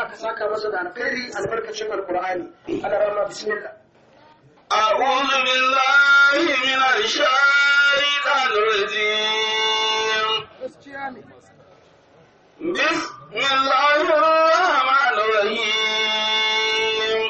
Allah ka saka masa da alkhairi albarkacin alqur'ani Allah rahma bismillah أعوذ بالله من الشيطان الرجيم gaskiya ne بسم الله الرحمن الرحيم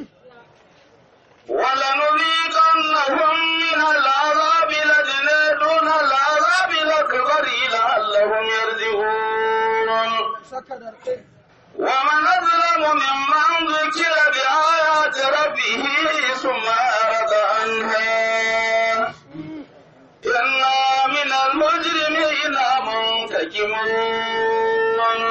ولنذيقنهم من العذاب الأدنى دون العذاب الأكبر لعلهم يرجعون saka da alkhairi ومن أظلم ممن ذكر بآيات ربه ثم أعرض عنها إنا من المجرمين منتقمون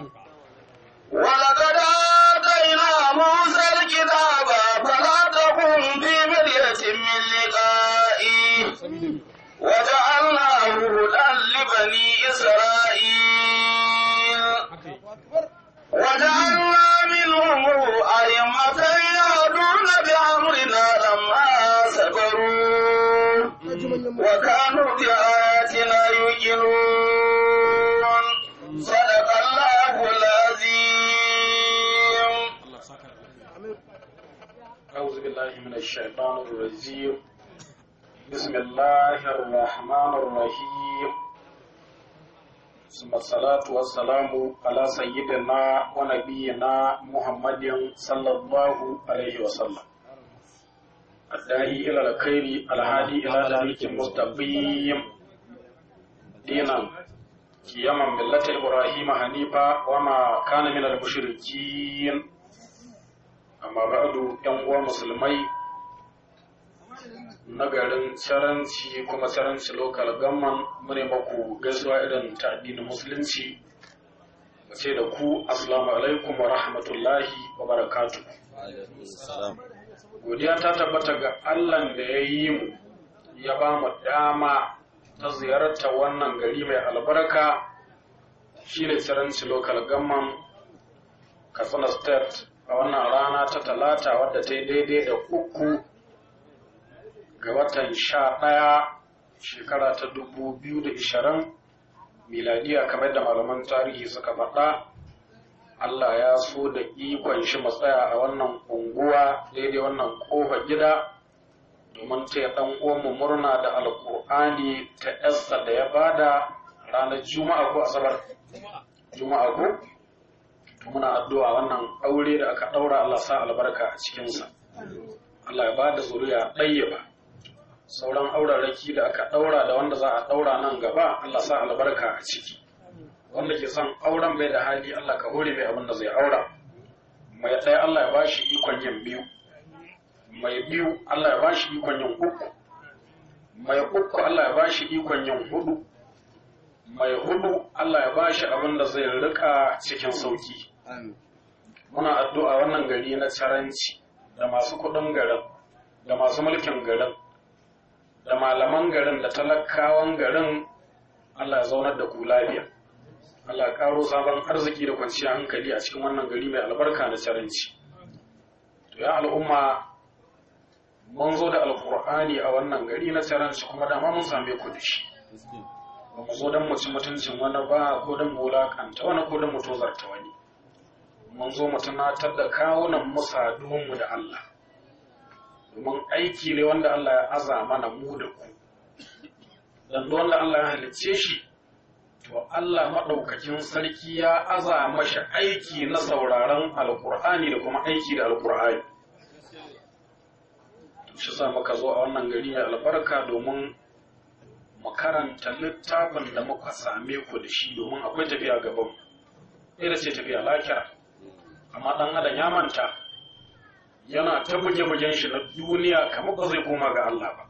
ولقد آتينا موسى الكتاب فلا تكن في مرية من لقائه وجعلناه هدى لبني إسرائيل وجعلنا منهم أئمة يهدون بأمرنا لما صبروا وكانوا بآياتنا يوقنون صدق الله العظيم أعوذ بالله من الشيطان الرجيم بسم الله الرحمن الرحيم ثم الصلاة والسلام على سيدنا ونبينا محمد صلى الله عليه وسلم الداعي إلى الخير الهادي إلى طريق المستقيم دينا قياما ملة إبراهيم حنيفا وما كان من المشركين amma ba'adu yan uwa musulmai na garin saranci kuma saranci local gamman mune maku gaisuwa irin ta addinin musulunci mu ce da ku assalamu alaikum wa rahmatullahi wa barakatu godiya ta tabbata ga allah da ya yi mu ya ba mu dama ta ziyarta wannan gari mai albarka shine saranci local gamman katsina state a wannan rana ta talata wadda ta yi daidai da uku ga watan sha ɗaya shekara ta dubu biyu da ishirin miladiya kamar da malaman tarihi suka faɗa Allah ya so da ikon shi matsaya a wannan unguwa daidai wannan ƙofar gida domin ta ɗan uwanmu murna da alƙur'ani ta yasta da ya bada ranar juma'a ko asabar juma'a ko muna addu'a wannan aure da aka ɗaura Allah sa albarka a cikinsa. Allah ya ba da zuriya ɗaya ba. Sauran auraraki da aka ɗaura da wanda za a ɗaura nan gaba Allah sa albarka a ciki. Wanda ke son auren bai da hali Allah ka hore mai abin da zai aura. Mai ɗaya Allah ya ba shi ikon yin biyu. Mai biyu Allah ya ba shi ikon yin uku. Mai uku Allah ya ba shi ikon yin hudu. Mai hudu Allah ya ba shi abin da zai rika cikin sauki. muna addu'a wannan gari na caranci da masu kudin garin da masu mulkin garin da malaman garin da talakawan garin Allah ya zaunar da ku lafiya Allah ya karo sabon arziki da kwanciyar hankali a cikin wannan gari mai albarka na caranci to ya al'umma mun zo da alkur'ani a wannan gari na caranci kuma dama mun same ku da shi ba mu zo don mu ci mutuncin wani ba ko don mu wulakanta wani ko don mu tozarta wani mun zo mu tunatar da kawunan mu saduwanmu da Allah domin aiki ne wanda Allah ya aza mana mu da ku dan wanda Allah ya halicce shi to Allah maɗaukakin sarki ya aza mashi aiki na sauraron alkur'ani da kuma aiki da alkur'ani shi sa muka zo a wannan gari mai albarka domin mu karanta littafin da muka same ku da shi domin akwai tafiya gaban ita ce tafiya lakira amma ɗan adam ya manta yana ta buge-bugen shi na duniya kamar ba zai koma ga Allah ba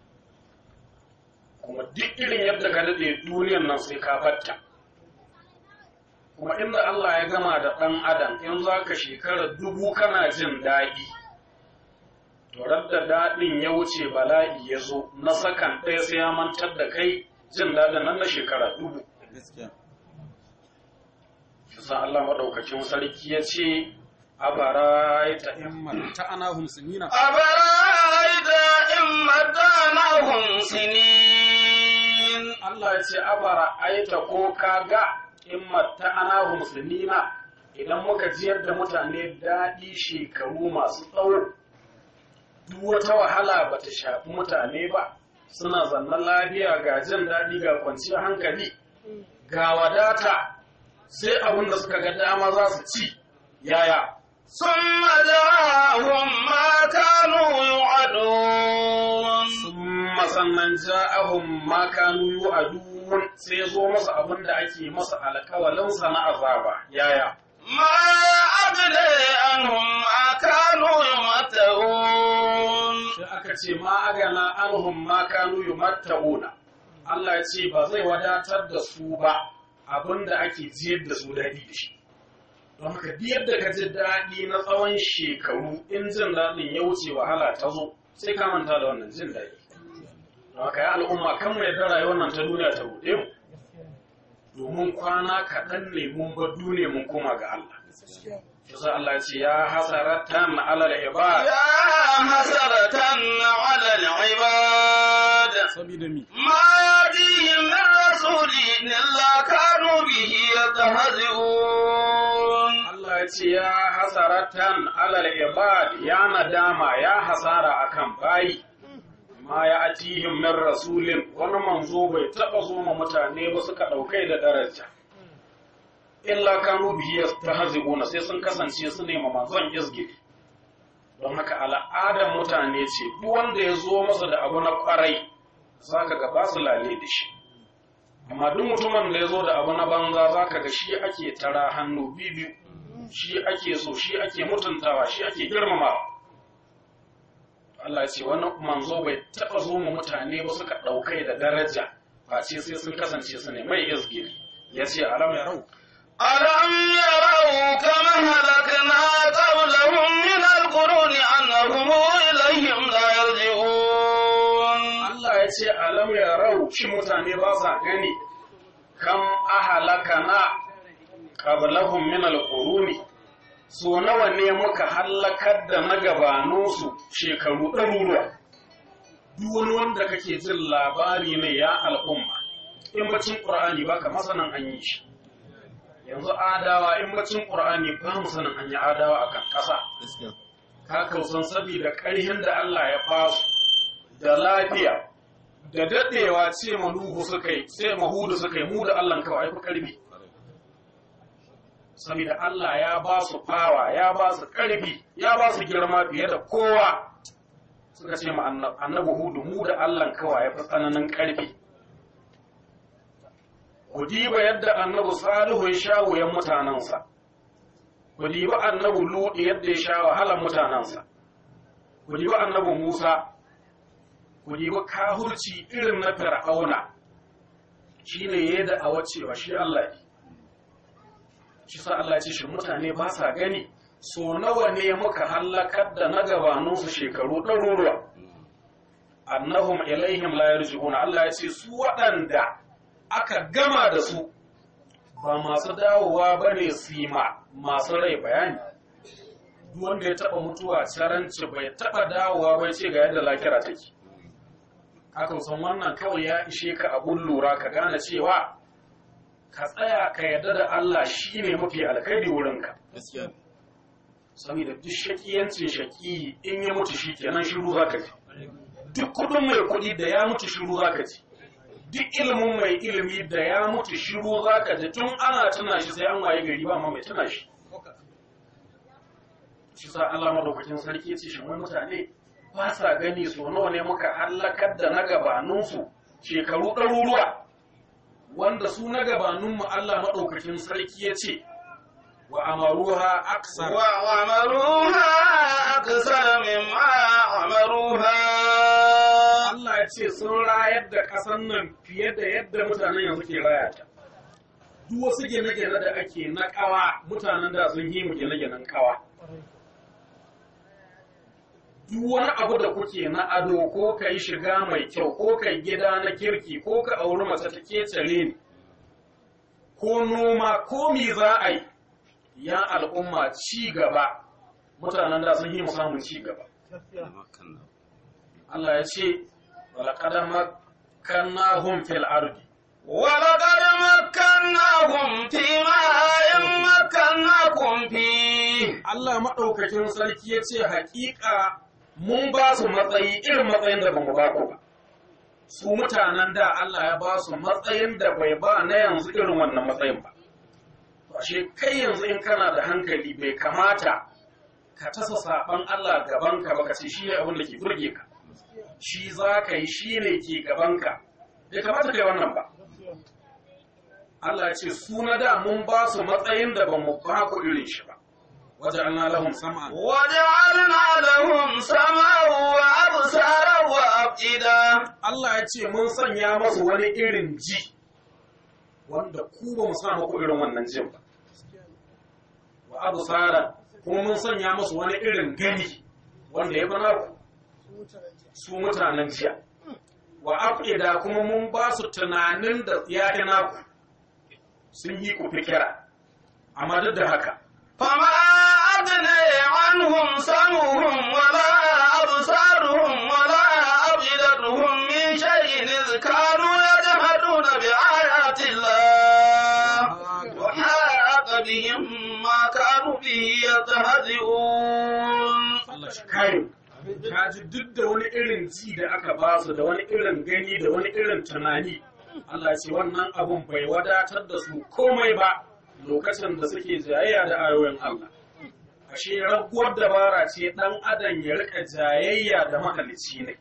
kuma duk irin yadda ka daɗe duniyan nan sai ka batta kuma inda Allah ya gama da ɗan adam in za ka shekara dubu kana jin daɗi to da daɗin ya wuce bala'i ya zo na sakan ɗaya sai ya mantar da kai jin daɗin nan na shekara dubu Yasa Allah maɗaukakin sarki ya ce, Abaraita in ta ana humsinina. Abaraita in matanahum sinin. Allah ya ce, Abaraita ko ka ga in ta ana humsinina idan muka jiyar da mutane daɗi shekaru masu tsawo duk wata wahala ba ta shafi mutane ba suna zannan lafiya ga jin daɗi ga kwanciyar hankali ga wadata sai abin da suka ga dama za su ci yaya ثم جاءهم ما كانوا يوعدون summa sannan ja'ahum ma kanu yu'adun sai zo masa abin da ake masa alƙawalin sa na azaba yaya ما أغني عنهم ما كانوا يمتعون sai aka ce ma agana anhum ma kanu yumatta'una Allah ya ce ba zai wadatar da su ba abin da ake jiyar da su daɗi da shi don haka duk yadda ka ji daɗi na tsawon shekaru in jin daɗin ya wuce wahala ta zo sai ka manta da wannan jin daɗi don haka ya al'umma kan mai da rayuwar nan ta duniya ta buɗe mu domin kwana kaɗan ne mun bar duniya mun koma ga Allah yasa Allah ya ce ya hasaratan alal ibad يا حسرة على العباد sabida mi ما يأتيهم من رسول إلا كانوا به يستهزئون Allah ya ce ya hasaratan alal ibad ya nadama ya hasara akan bayi ma ya atihim min rasulin wani manzo bai taba zo ma mutane ba suka daukai da daraja illa kanu bihi yastahzi'una sai sun kasance su nema manzon izgiri don haka al'adar mutane ce duk wanda ya zo masa da abu na kwarai zaka ga ba su lale da shi amma duk mutumin da ya zo da abu na banza zaka ga shi ake tara hannu biyu shi ake so shi ake mutuntawa shi ake girmamawa Allah ya ce wani manzo bai taɓa zo mu mutane ba suka ɗaukai da daraja ba ce sai sun kasance su ne mai izgiri ya ce alam ya rau ألم يروا كما هلكنا قبلهم من القرون أنهم إليهم لا يرجعون Allah ya ce alam ya rau shi mutane ba sa gani kam ahalakana qablahum min alquruni so nawa ne muka hallakar da magabaninsu shekaru ɗaruruwa duk wani wanda kake jin labari ne ya al'umma in bacin qur'ani baka masanan an yi shi yanzu adawa in bacin qur'ani ba mu sanin an yi adawa akan ƙasa ka kausan saboda ƙarhin da Allah ya basu da lafiya da daɗewa ce manuhu suka yi sai mahudu suka yi mu da Allah kawai fi ƙarfi saboda Allah ya ba su fawa ya ba su ƙarfi ya ba su girma fiye da kowa suka ce ma annab- annabi hudu mu da Allah kawai ya fi tsananin ƙarfi ku diba yadda annabi salihu ya sha wuyan mutanensa ku diba annabi luɗi yadda ya sha wahalar mutanensa ku diba annabi musa ku diba kahurci irin na fir'auna shi ne ya da awa cewa shi Allah ne shi sa Allah ce shi mutane ba sa gani so nawa ne muka hallakar da na gabaninsu shekaru ɗaruruwa annahum ilaihim la yarji'una Allah ya ce su waɗanda aka gama da su ba masu dawowa ba ne su yi ma masu rai bayani duk wanda ya taɓa mutuwa caranci bai taɓa dawowa bai ce ga yadda lakira take hakan san wannan kawai ya ishe ka abun lura ka gane cewa ka tsaya ka yarda da Allah shi ne mafi alkhairi wurinka saboda duk shakiyancin shaki in ya mutu shi kenan shiru za ka ji duk kudin mai kudi da ya mutu shiru za ka ji duk ilimin mai ilimi da ya mutu shiru za ka ji tun ana tuna shi sai an waye gari ba ma mai tuna shi shi sa Allah madaukakin sarki ya ce shi wai mutane ba sa gani so nawa ne muka hallakar da na gabaninsu shekaru ɗaruruwa wanda su na gabaninmu Allah madaukakin sarki ya ce wa amaruha aksar وعمروها أكثر مما عمروها Allah ya ce sun rayar da ƙasar nan fiye da yadda mutanen yanzu ke raya ta. Duk wasu gine-gine da ake na ƙawa mutanen da sun yi mu gine-ginen ƙawa. Duk wani abu da kuke na ado ko ka yi shiga mai kyau ko ka yi gida na kirki ko ka auri mace ta kecare ne ko noma ko me za a yi ya al'umma ci gaba mutanen da sun yi mu samun ci gaba. Allah ya ce ولقد مكناهم في الأرض ولقد مكناهم في ماء مكناكم فيه Allah maɗaukakin sarki ya ce haƙiƙa mun ba su matsayi irin matsayin da ba mu ba ku ba. Su mutanen da Allah ya ba su matsayin da bai ba na yanzu irin wannan matsayin ba. Ashe kai yanzu in kana da hankali bai kamata ka tasa saɓan Allah gabanka ba ka ce shi ne abin da ke burge ka. Shi za ka yi shi ne ke gabanka. Bai kamata ka yi wannan ba. Allah ya ce su na da mun ba su matsayin da ba mu ba ku irin shi ba. وجعلنا لهم سمعا وجعلنا لهم سمعا وأبصارا وأفئدة Allah ya ce mun sanya masu wani irin ji wanda ku ba mu sa muku irin wannan jin ba wa absara kuma mun sanya masu wani irin gani wanda ya bana ku su mutanen jiya wa afida kuma mun ba su tunanin da ya fi naku sun yi ku fikira amma duk da haka فما أغني عنهم سمعهم ولا أبصارهم ولا أفئدتهم من شيء إذ كانوا يجحدون بآيات الله وحاق بهم ما كانوا به يستهزئون Allah shi kare ka ji duk da wani irin ji da aka ba su da wani irin gani da wani irin tunani Allah ya ce wannan abun bai wadatar da su komai ba lokacin da suke jayayya da ayoyin Allah ashe raguwar dabara ce dan adam ya rika jayayya da mahalicci ne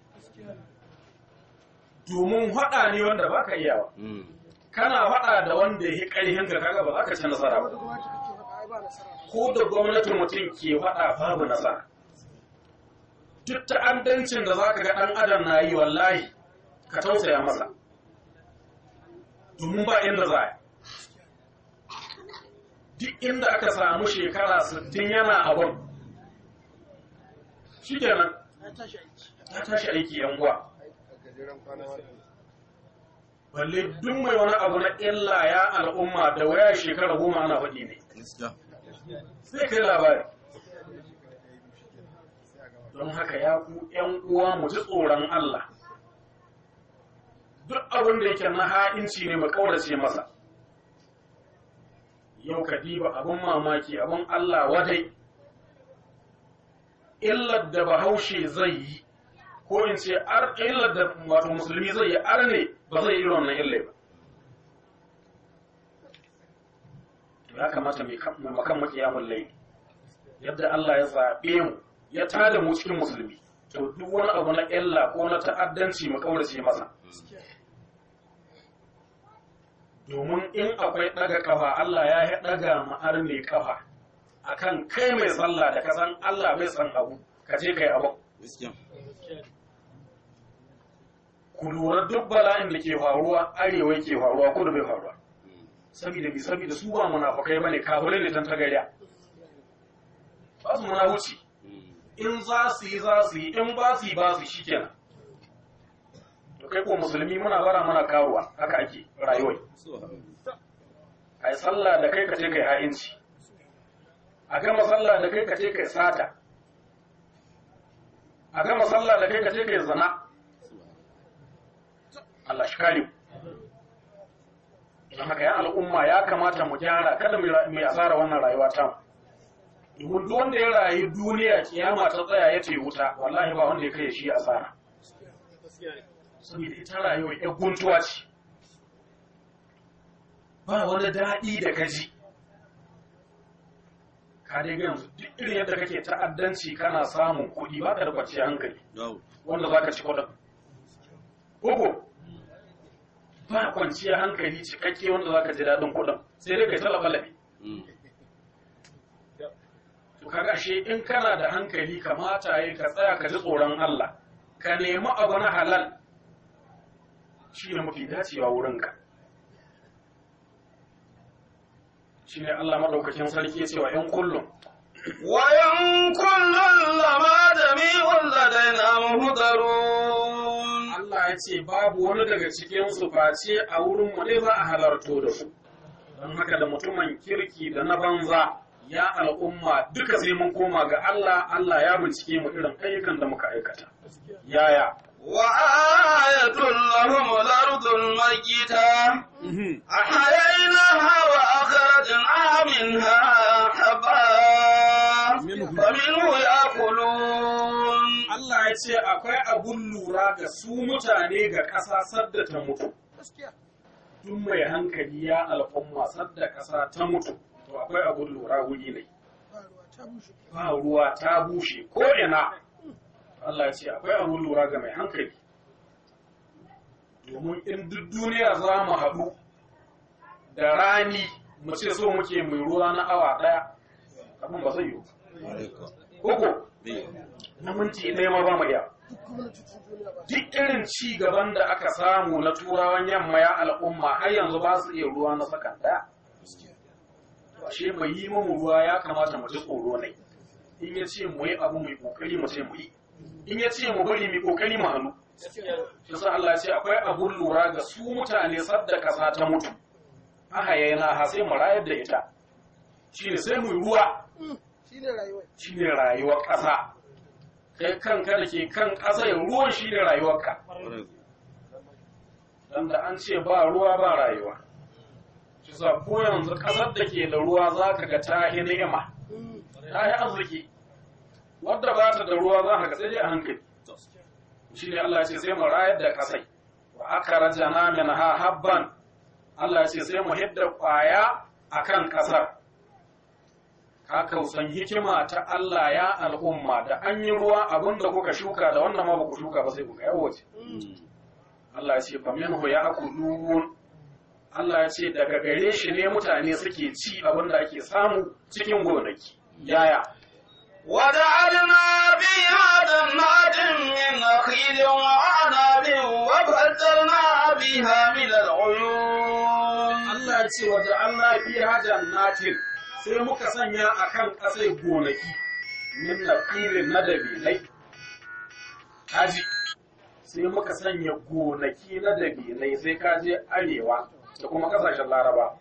domin haɗa ne wanda baka iyawa kana haɗa da wanda ya ƙarfin ka kaga ba za ka ci nasara ba ko da gwamnatin mutum ke faɗa babu nasara duk ta'addancin da za ka ga ɗan adam na yi wallahi ka tausaya masa domin ba inda za a duk inda aka samu shekara 60 yana abin shi kenan ya tashi aiki yan uwa balle duk mai wani abu na illa ya al'umma da waya shekara goma ana faɗi ne sai kai labari don haka ya ku ‘yan uwa mu ji tsoron Allah duk abin da yake na ha'inci ne mu kaurace masa yau ka diba abin mamaki abin Allah wadai illar da bahaushe zai yi ko in ce illar da wato musulmi zai yi ar ne ba zai yi irin wannan illai ba ya kamata mai makan makiyamun lai yadda Allah ya zaɓe mu ya tada mu cikin musulmi to duk wani abu na illa ko na ta'addanci mu kaurace masa domin in akwai ɗaga kafa Allah ya yi ɗaga ma'ar mai kafa akan kai mai sallah da kasan Allah bai san abu ka je kai abu ku lura duk bala'in da ke faruwa arewa ke faruwa kudu bai faruwa saboda bi saboda su ba munafukai bane kafirai ne tan tagariya ba su munafuci in za su yi za su yi in ba su yi ba su shikenan to kai ko musulmi muna bara mana karuwa haka ake rayuwar a yi sallah da kai ka ce kai ha'inci a gama sallah da kai ka ce kai sata a gama sallah da kai ka ce kai zina Allah shi kare don haka ya al'umma ya kamata mu gyara kada mu asara wannan rayuwa ta domin duk wanda ya rayu duniya kiyama ta tsaya ya ce wuta wallahi ba wanda ya kai shi asara saboda ita rayuwa ya guntuwa ce ba wani daɗi da kaji ka dai ga yanzu duk irin yadda kake ta'addanci kana samun kuɗi ba ka da kwanciyar hankali wanda za ka ci kuɗin Uku, ba kwanciyar hankali cikakke wanda za ka ji daɗin kuɗin sai dai kai talaba labi. To kaga ashe in kana da hankali kamata yi ka tsaya ka ji tsoron Allah, ka nemi abu na halal shi ne mafi dacewa wurinka. Shi ne Allah maɗaukakin sarki ya ce wa ‘yan kullum. وإن كل لما جميع لدينا محضرون Allah ya ce babu wani daga cikinsu face a wurin mu ne za a halarto da su. Don haka da mutumin kirki da na banza ya al'umma duka sai mun koma ga Allah, Allah ya bincike mu irin ayyukan da muka aikata. Yaya? وآية لهم الأرض الميتة أحييناها وأخرجنا منها حبا فمنه يأكلون Allah ya ce akwai abun lura ga su mutane ga ƙasa sadda ta mutu. Duk mai hankali ya al'umma sadda ƙasa ta mutu, to akwai abun lura wuri ne. Ba ruwa ta bushe ko ina. Allah ya ce akwai abun lura ga mai hankali. Domin in duk duniya za mu haɗu da rani mu ce so muke mai ruwa na awa ɗaya, abin ba zai yiwu. Koko, na minti ɗaya ma ba mu iya. Duk irin ci gaban da aka samu na turawan yamma ya al'umma har yanzu ba su iya ruwa na sakan ɗaya. Ashe mai yi mamu ruwa ya kamata mu ji tsoro ne. In ya ce mu yi abu mai kokari mu ce mu yi. In ya ce mu bari mai kokari mu hannu. Shi sa Allah ya ce akwai abun lura ga su mutane sadda kasa ta mutu. Aha yana ha sai mu rayar da ita. Shi ne sai mu yi ruwa. Shi ne rayuwar ƙasa. kai kanka da ke kan ƙasa ruwan shi ne rayuwarka don da an ce ba ruwa ba rayuwa shi sa ko yanzu ƙasar da ke da ruwa za ka ga ta yi ni'ima ta yi arziki wadda ba ta da ruwa za ka ga sai dai a hankali shi ne Allah ya ce sai mu rayar da ƙasai wa aka rajana min ha habban Allah ya ce sai mu hidda ƙwaya a kan ƙasar ka kausan hikima ta Allah ya al'umma da an yi ruwa abin da kuka shuka da wannan ma ba ku shuka ba sai kuka yawace. Allah ya ce fa minhu ya akulun Allah ya ce daga gare shi ne mutane suke ci abin da ake samu cikin gonaki. Yaya? وجعلنا فيها جنات من نخيل وعنب وفجرنا بها من العيون Allah ya ce waje Allah fiha jannatin sai muka sanya a kan ƙasai gonaki min nafirin na dabinai kaji sai muka sanya gonaki na dabinai sai kaje arewa da kuma ƙasashen laraba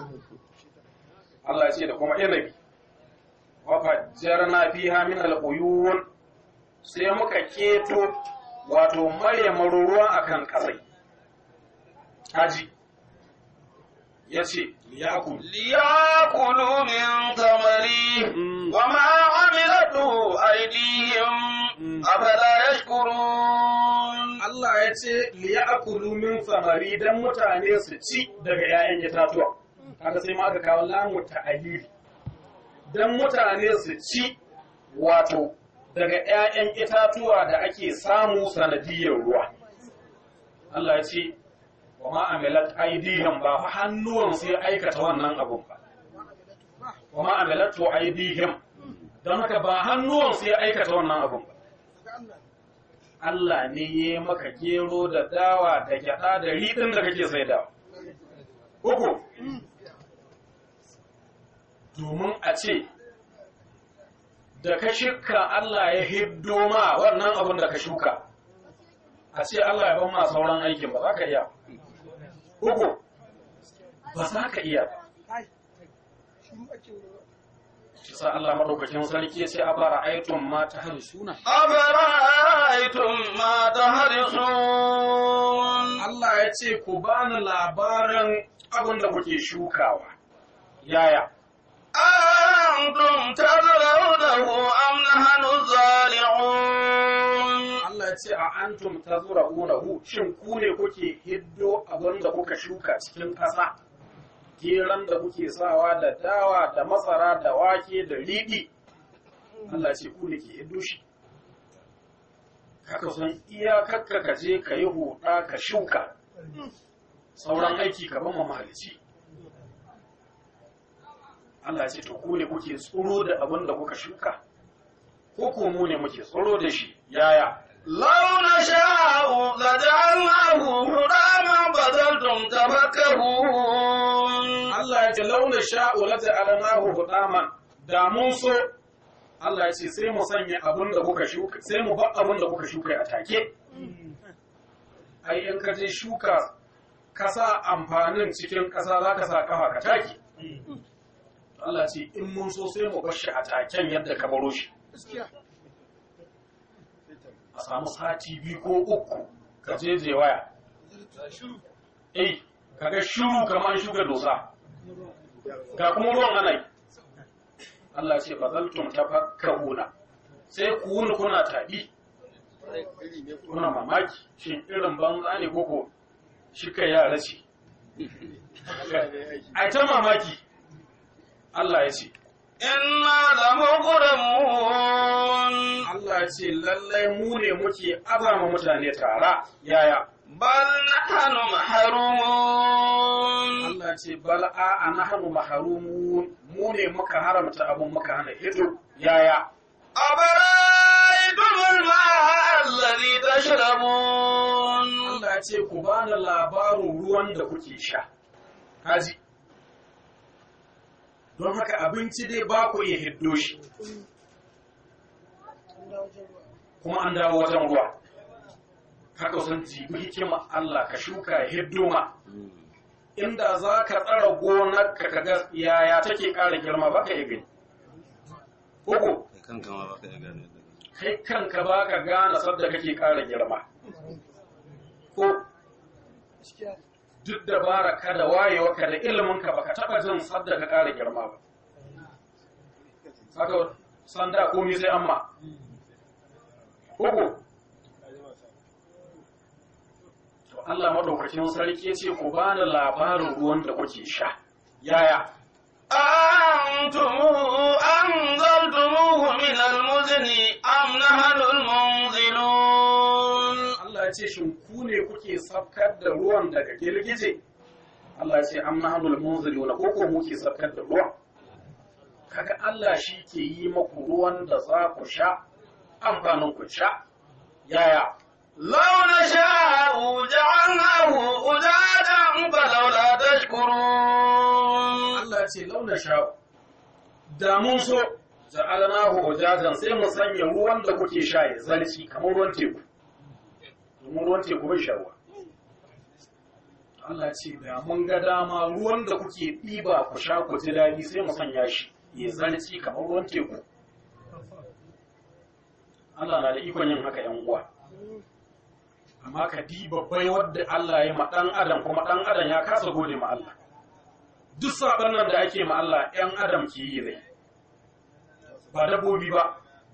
Allah ya ce da kuma inabi wa fajjarna fiha min al-uyun sai muka keto wato maye maruruwa akan ƙasai kaji yace liyakul ليأكلوا من ثمره وما عملته أيديهم أفلا يشكرون Allah ya ce liya'kulu min samari dan mutane su ci daga 'ya'yan itatuwa kaga sai ma aka kawo lamu ta'alili dan mutane su ci wato daga 'ya'yan itatuwa da ake samu sanadiyar ruwa Allah ya ce wa ma amilat aidihim ba fa hannuwan sai aikata wannan abun ba wa ma amilatu aidihim don haka ba hannuwan sai aikata wannan abun ba Allah ne ya yi maka gero da dawa da gyaɗa da riɗin da kake sai dawa. Uku, domin a ce, da ka shuka Allah ya hiddo ma wannan abin da ka shuka, a ce Allah ya ban ma sauran aikin ba za ka iya. Uku, ba za ka iya ba. Shi sa Allah maɗaukakin sarki ya ce a bara aitun ma ta hari suna. أفرأيتم ما تحرثون Allah ya ce ku bani labarin abin da kuke shukawa. Yaya? أنتم تزرعونه أم نحن الزارعون Allah ya ce a antum ta zura unahu shin ku ne kuke hiddo abin da kuka shuka cikin ƙasa? Geran da kuke sawa da dawa da masara da wake da riɗi. Allah ce ku ne ke hiddo shi. Kaka san iyakakka ka je ka yi huɗa ka shuka. Sauran aiki ka ban mahalici. Allah ce to ku ne kuke tsoro da abin da kuka shuka. Ko ko mu ne muke tsoro da shi yaya? لو نشاء لجعلناه حراما فظلتم تفكهون Allah ya ce launa sha'u la ja'alnahu hudaman da mun so Allah ya ce sai mu sanya abin da kuka shuka sai mu bar abin da kuka shuka a take ai in ka je shuka ka sa amfanin cikin ƙasa za ka sa kafa ka take Allah ce in mun so sai mu bar shi a taken yadda ka baro shi a samu sati biyu ko uku ka jeje waya eh kaga shiru kamar shuka dosa ga kuma ruwan ana yi Allah ce fa zaltum tafakkaruna sai ku wuni kuna tabi kuna mamaki shin irin banza ne koko shi kai yara ce ai ta mamaki Allah ya ce إنا لمغرمون Allah ya ce lallai mu ne muke azama mutane tara yaya بل نحن محرومون Allah ce bal a nahnu mahrumun mu ne muka haramta abun muka hana hito yaya أفرأيتم الماء الذي تشربون Allah ya ce ku bani labarin ruwan da kuke sha kaji don haka abinci dai ba ku iya hiddo shi kuma an dawo wajen ruwa haka sun jibi hikima Allah ka shuka ya hiddo ma inda za ka tsara gonar ka kaga yaya take ƙara girma ba ka iya gani uku kai kanka ma baka iya gane yadda kake. kai kanka ba ka gane sadda kake ƙara girma ko duk da bara ka da wayewa ka da ilimin ka baka taɓa jin sadda ka ƙara girma ba haka sanda komai sai amma uku to Allah madaukakin sarki ya ce ku bani labarin ruwan da kuke sha yaya أأنتم أنزلتموه من المزن أم نحن المنزلون Allah ya ce shin ku ne kuke sabkar da ruwan daga girgije Allah ya ce am nahnul munziluna ko ko muke sabkar da ruwan kaga Allah shi ke yi maku ruwan da za ku sha amfanin ku sha yaya لو نشاء جعلناه أجاجا فلولا تشكرون Allah ya ce launa sha da mun so ja'alnahu ujajan sai mu sanya ruwan da kuke sha ya zalci kamar ruwan teku domin ruwan teku bai sha ruwa Allah ya ce da mun ga dama ruwan da kuke ɗiba ku sha ku ji daɗi sai mu sanya shi ya zalci kamar ruwan teku Allah na da ikon yin haka ‘yan uwa amma ka diba bai wadda Allah ya ma ɗan adam kuma ɗan adam ya kasa gode ma Allah duk saɓan nan da ake ma Allah ‘yan adam ke yi ne ba dabbobi ba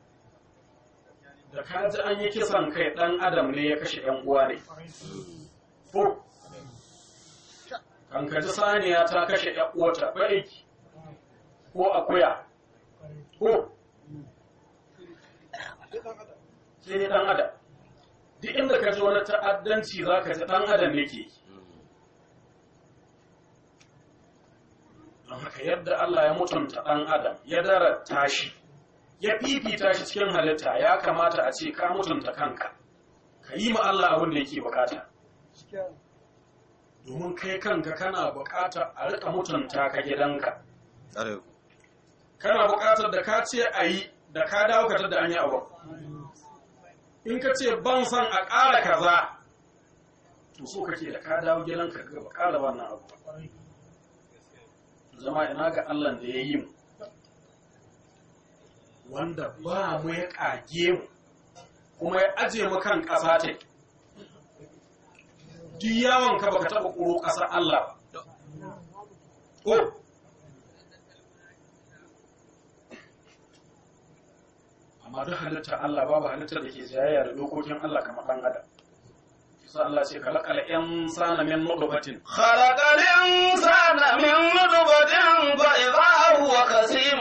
da ka ji an yi kisan kai ɗan adam ne ya kashe ‘yan uwa ne ko kan ka ji saniya ta kashe ‘yan uwata ba aiki ko akuya ko sai ne ɗan adam duk inda ka ji wani ta'addanci za ka ji ɗan adam ne ke yi don haka yadda Allah ya mutunta ɗan adam ya darata shi ya fifita shi cikin halitta ya kamata a ce ka mutunta kanka ka yi ma Allah abin da yake bukata domin kai kanka kana bukata a rika mutunta ka gidanka Ƙwarai ku. kana bukatar da ka ce a yi da ka dawo ka da an yi abu in ka ce ban san a ƙara kaza to so kake da ka dawo gidanka ga ba ƙara wannan abu zama ina ga Allah da ya yi mu wanda ba mu ya ƙage mu kuma ya aje mu kan ƙasa ta duk yawon ka baka taɓa ƙuro ƙasar Allah ba ko amma duk halittar Allah babu halittar da ke jayayya da dokokin Allah kamar ɗan adam sai Allah ce kalakal insana min nutfatin خلق الإنسان من نطفة فإذا هو خصيم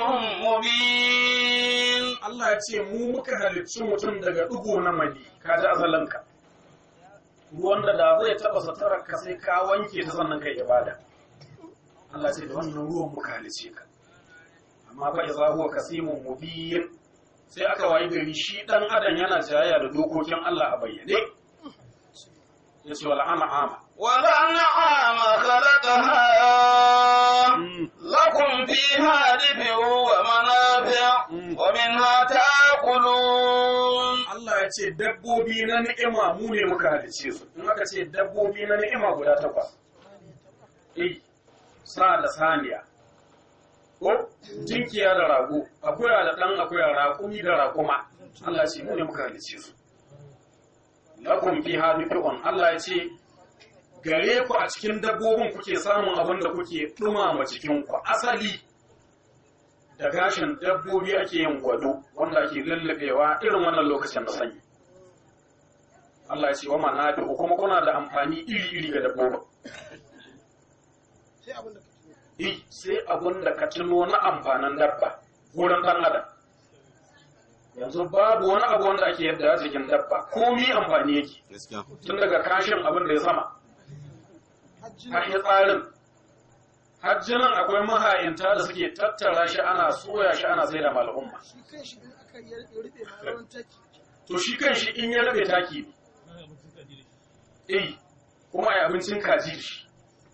مبين Allah ya ce mu muka halicci mutum daga ɗigo na mali ka ji azalanka ruwan da da zai taɓa satarar ka sai ka wanke ta sannan kai ibada Allah ce da wannan ruwan muka halicce ka amma fa idza huwa kasimun mubin sai aka wayi gari shi dan adam yana jayayya da dokokin Allah a bayyane yace wal an'ama والأنعام خلقها لكم فيها دفء ومنافع ومنها تأكلون Allah ya ce dabbobi na ni'ima mu ne muka halice su in aka ce dabbobi na ni'ima guda takwas eh sa da saniya ko jinkiya da rago akuya da ɗan akuya raƙumi da raƙuma Allah ya ce mu ne muka halice su lakum fiha dif'un Allah ya ce gare ku a cikin dabbobin kuke samun abin da kuke dumama cikin ku asali da gashin dabbobi ake yin gwado wanda ake lullubewa irin wannan lokacin da sanyi Allah ya ce wa manafi'u kuma kuna da amfani iri-iri ga dabbobin sai abin da ka Eh, sai abin da ka tuno na amfanin dabba wurin ɗan adam yanzu babu wani abu wanda ake yadda a cikin dabba komi amfani yake gaskiya tun daga kashin abin da ya sama hajji har ya tsarin hajjinan akwai maha'inta da suke tattara shi ana soya shi ana sai da mal'umma shi kan shi in aka yi ya rufe ma rawan taki to shi kan shi in ya rabe taki ne eh kuma ai abincin kaji da shi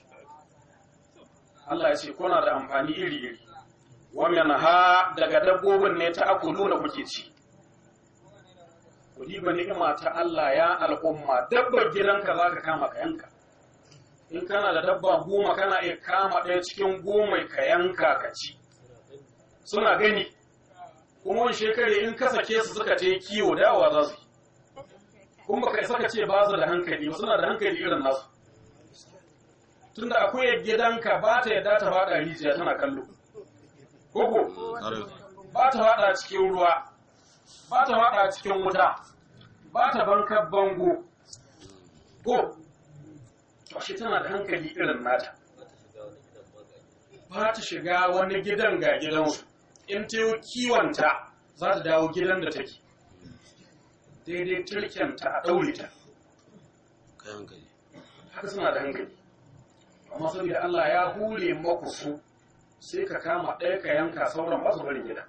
Allah ya ce kuna da amfani iri-iri wannan ha daga dabbobin ne ta akulu da kuke ci ku diba ni'ima ta Allah ya al'umma dabbar gidanka za ka kama ka yanka in kana da dabba goma kana iya kama ɗaya cikin goma ka yanka ka ci suna gani kuma wani shekare in ka sake su suka ce kiwo dawa za su yi kuma baka isa ka ce ba su da hankali ba suna da hankali irin nasu tunda akwai gidanka ba ta yadda ta faɗa rijiya tana kallo koko ƙwarai ba ta faɗa cikin ruwa ba ta faɗa cikin wuta ba ta bankar bango ko shi tana da hankali irin nata ba ta shiga wani gidan ga gidansu in ta yi kiwonta za ta dawo gidan da take daidai turkenta a ɗaure ta kai hankali haka suna da hankali amma saboda Allah ya hure maku su sai ka kama ɗaya ka yanka sauran ba su bari gida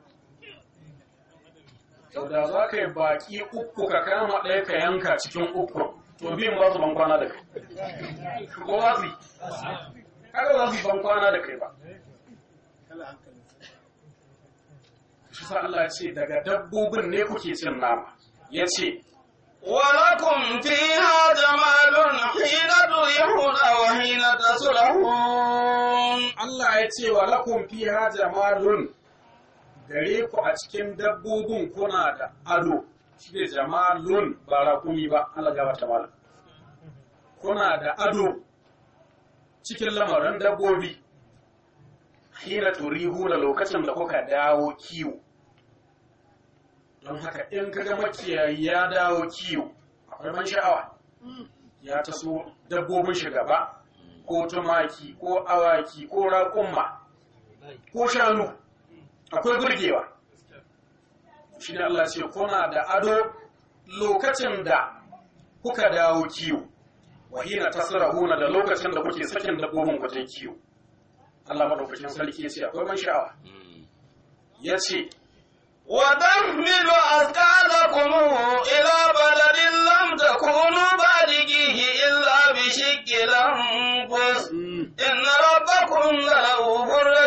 sau da za ka yi baƙi uku ka kama ɗaya ka yanka cikin uku to biyun ba su ban kwana da kai ko za su yi haka za su yi ban kwana da kai ba kala hankali shi sa Allah ya ce daga dabbobin ne kuke cin nama ya ce ولكم فيها جمال حين تريحون وحين تسرحون Allah ya ce wa lakum fiha jamalun gare ku a cikin dabbobin kuna da ado shi ne jamalun ba rakumi ba Allah gaba ta malam kuna da ado cikin lamarin dabbobi hina turihu da lokacin da kuka dawo kiwo don haka in kaga makiyayi ya dawo kiwo akwai ban sha'awa ya taso dabbobin shi gaba ko tumaki ko awaki ko raƙumma ko shanu akwai burgewa shi ne Allah ce kuna da ado lokacin da kuka dawo kiwo wahina tasrahuna da lokacin da kuke sakin dabbobin ku ta kiwo Allah madaukakin sarki ya ce akwai ban sha'awa ya ce وتحمل أثقالكم إلى بلد لم تكونوا بالغيه إلا بشق الأنفس إن ربكم لرؤوف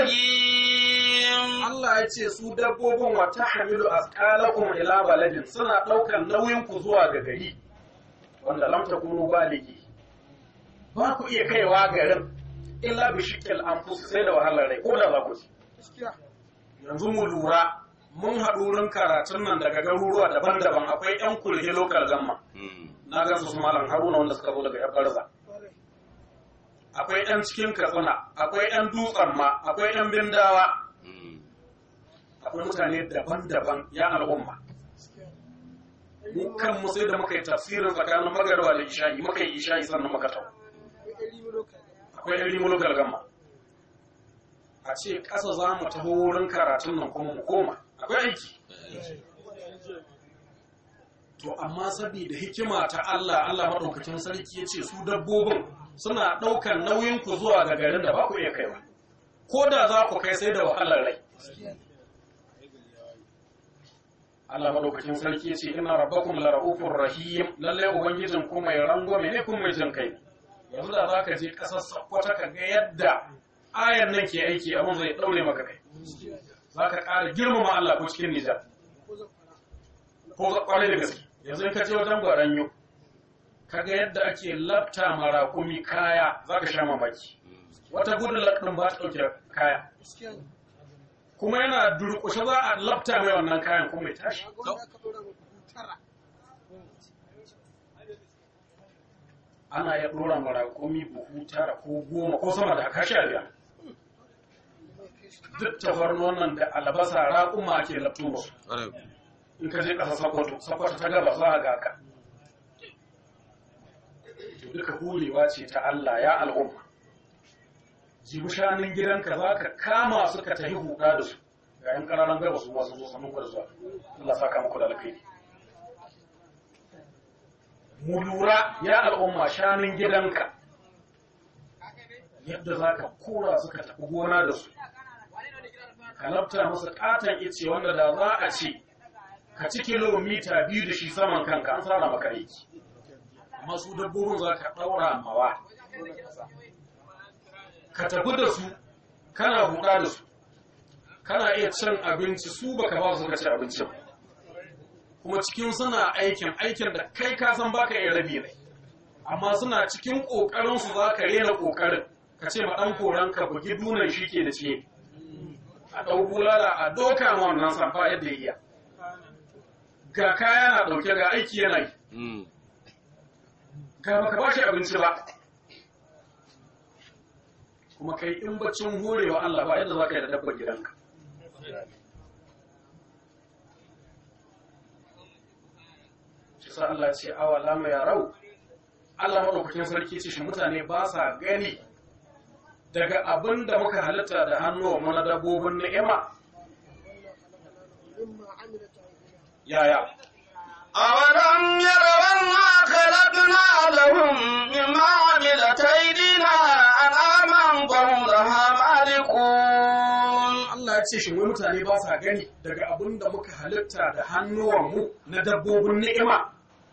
رحيم Allah ya ce su dabbobin wa tahmilu asqalakum ila baladin suna ɗaukar nauyin ku zuwa ga gari wanda lam takunu baligi ba ku iya kaiwa garin illa bi shikil anfus sai da wahalar rai ko da za ku ci gaskiya yanzu mu lura mun haɗu wurin karatun nan daga garuruwa daban-daban akwai 'yan kulhe lokal gamma na ga su malam haruna wanda suka zo daga yan barza kwarai akwai 'yan cikin katsina akwai 'yan dutsen ma akwai 'yan bindawa akwai mutane daban-daban ya al'umma mu kan mu sai da muka yi tafsirin tsakanin magarwa da isha'i muka yi isha'i sannan muka tau akwai ɗari lokaci akwai ɗan rimu lokal gamma a ce ƙasa za mu taho wurin karatun nan kuma mu koma akwai aiki to amma saboda hikima ta Allah Allah maɗaukakin sarki ya ce su dabbobin suna ɗaukan nauyin ku zuwa ga garin da ba ku iya kaiwa ko da za ku kai sai da wahalar rai Allah maɗaukakin sarki ya ce ina rabbakum la ra'ufur rahim lalle ubangijin ku mai rangwame ne kuma mai jin kai yanzu da za ka je ƙasar Sokoto ka ga yadda ayan nan ke aiki abin zai ɗaure maka kai za ka ƙara girmama Allah ko cikin Nijar ko zafara ko kwarai da gaske yanzu in ka je wajen gwaranyo kaga yadda ake lafta marakumi kaya za ka sha mamaki wata gudun ɗin ba ta ɗauke kaya gaskiya ne kuma yana durƙushe za a lafta mai wannan kayan kuma ya tashi ga wanda aka ɗora ma dubu tara ana ya ɗora ma raƙumi buhu tara ko goma ko sama da haka sha biyar duk tafarnuwan nan da albasa raƙuma ake lafto musu ƙwarai in ka je ƙasa sakwato sakwato ta gaba za a ga ka to duka hulewa ce ta Allah ya al'umma jibi shanun gidanka za ka kama su ka tafi huda da su ga yan ƙananan gaba su masu zo samun gwada zuwa Allah saka muku da alkhairi mu lura ya al'umma shanun gidanka yadda za ka kora su ka tafi gona da su ka lafta musu katon ice wanda da za a ce ka ci kilomita biyu da shi saman kanka an tsara maka aiki amma su dabbobin za ka ɗaura mawa ka tafi da su kana huɗa da su kana iya cin abinci su baka ba su ka ci abincin kuma cikin suna aikin aikin da kai ka san baka iya rabi ne amma suna cikin ƙoƙarin su za ka rena ƙoƙarin ka ce ma ɗan koran ka bugi dunan shi ke da ce a ɗau bulala a doka ma wannan samfa yadda ya iya ga kaya na ɗauke ga aiki yana yi Mm. ga baka ba shi abinci ba kuma kai in baccin horewa Allah ba yadda za ka yi da dabbar gidanka shi sa Allah ce awa lama ya rau Allah maɗaukakin sarki ce shi mutane ba sa gani daga abin da muka halitta da hannuwa mana dabbobin ni'ima yaya أولم يروا أنا خلقنا لهم مما عملت أيدينا أنعاما فهم لها مالكون Allah ya ce shi wai mutane ba sa gani daga abin da muka halitta da hannuwanmu na dabbobin ni'ima.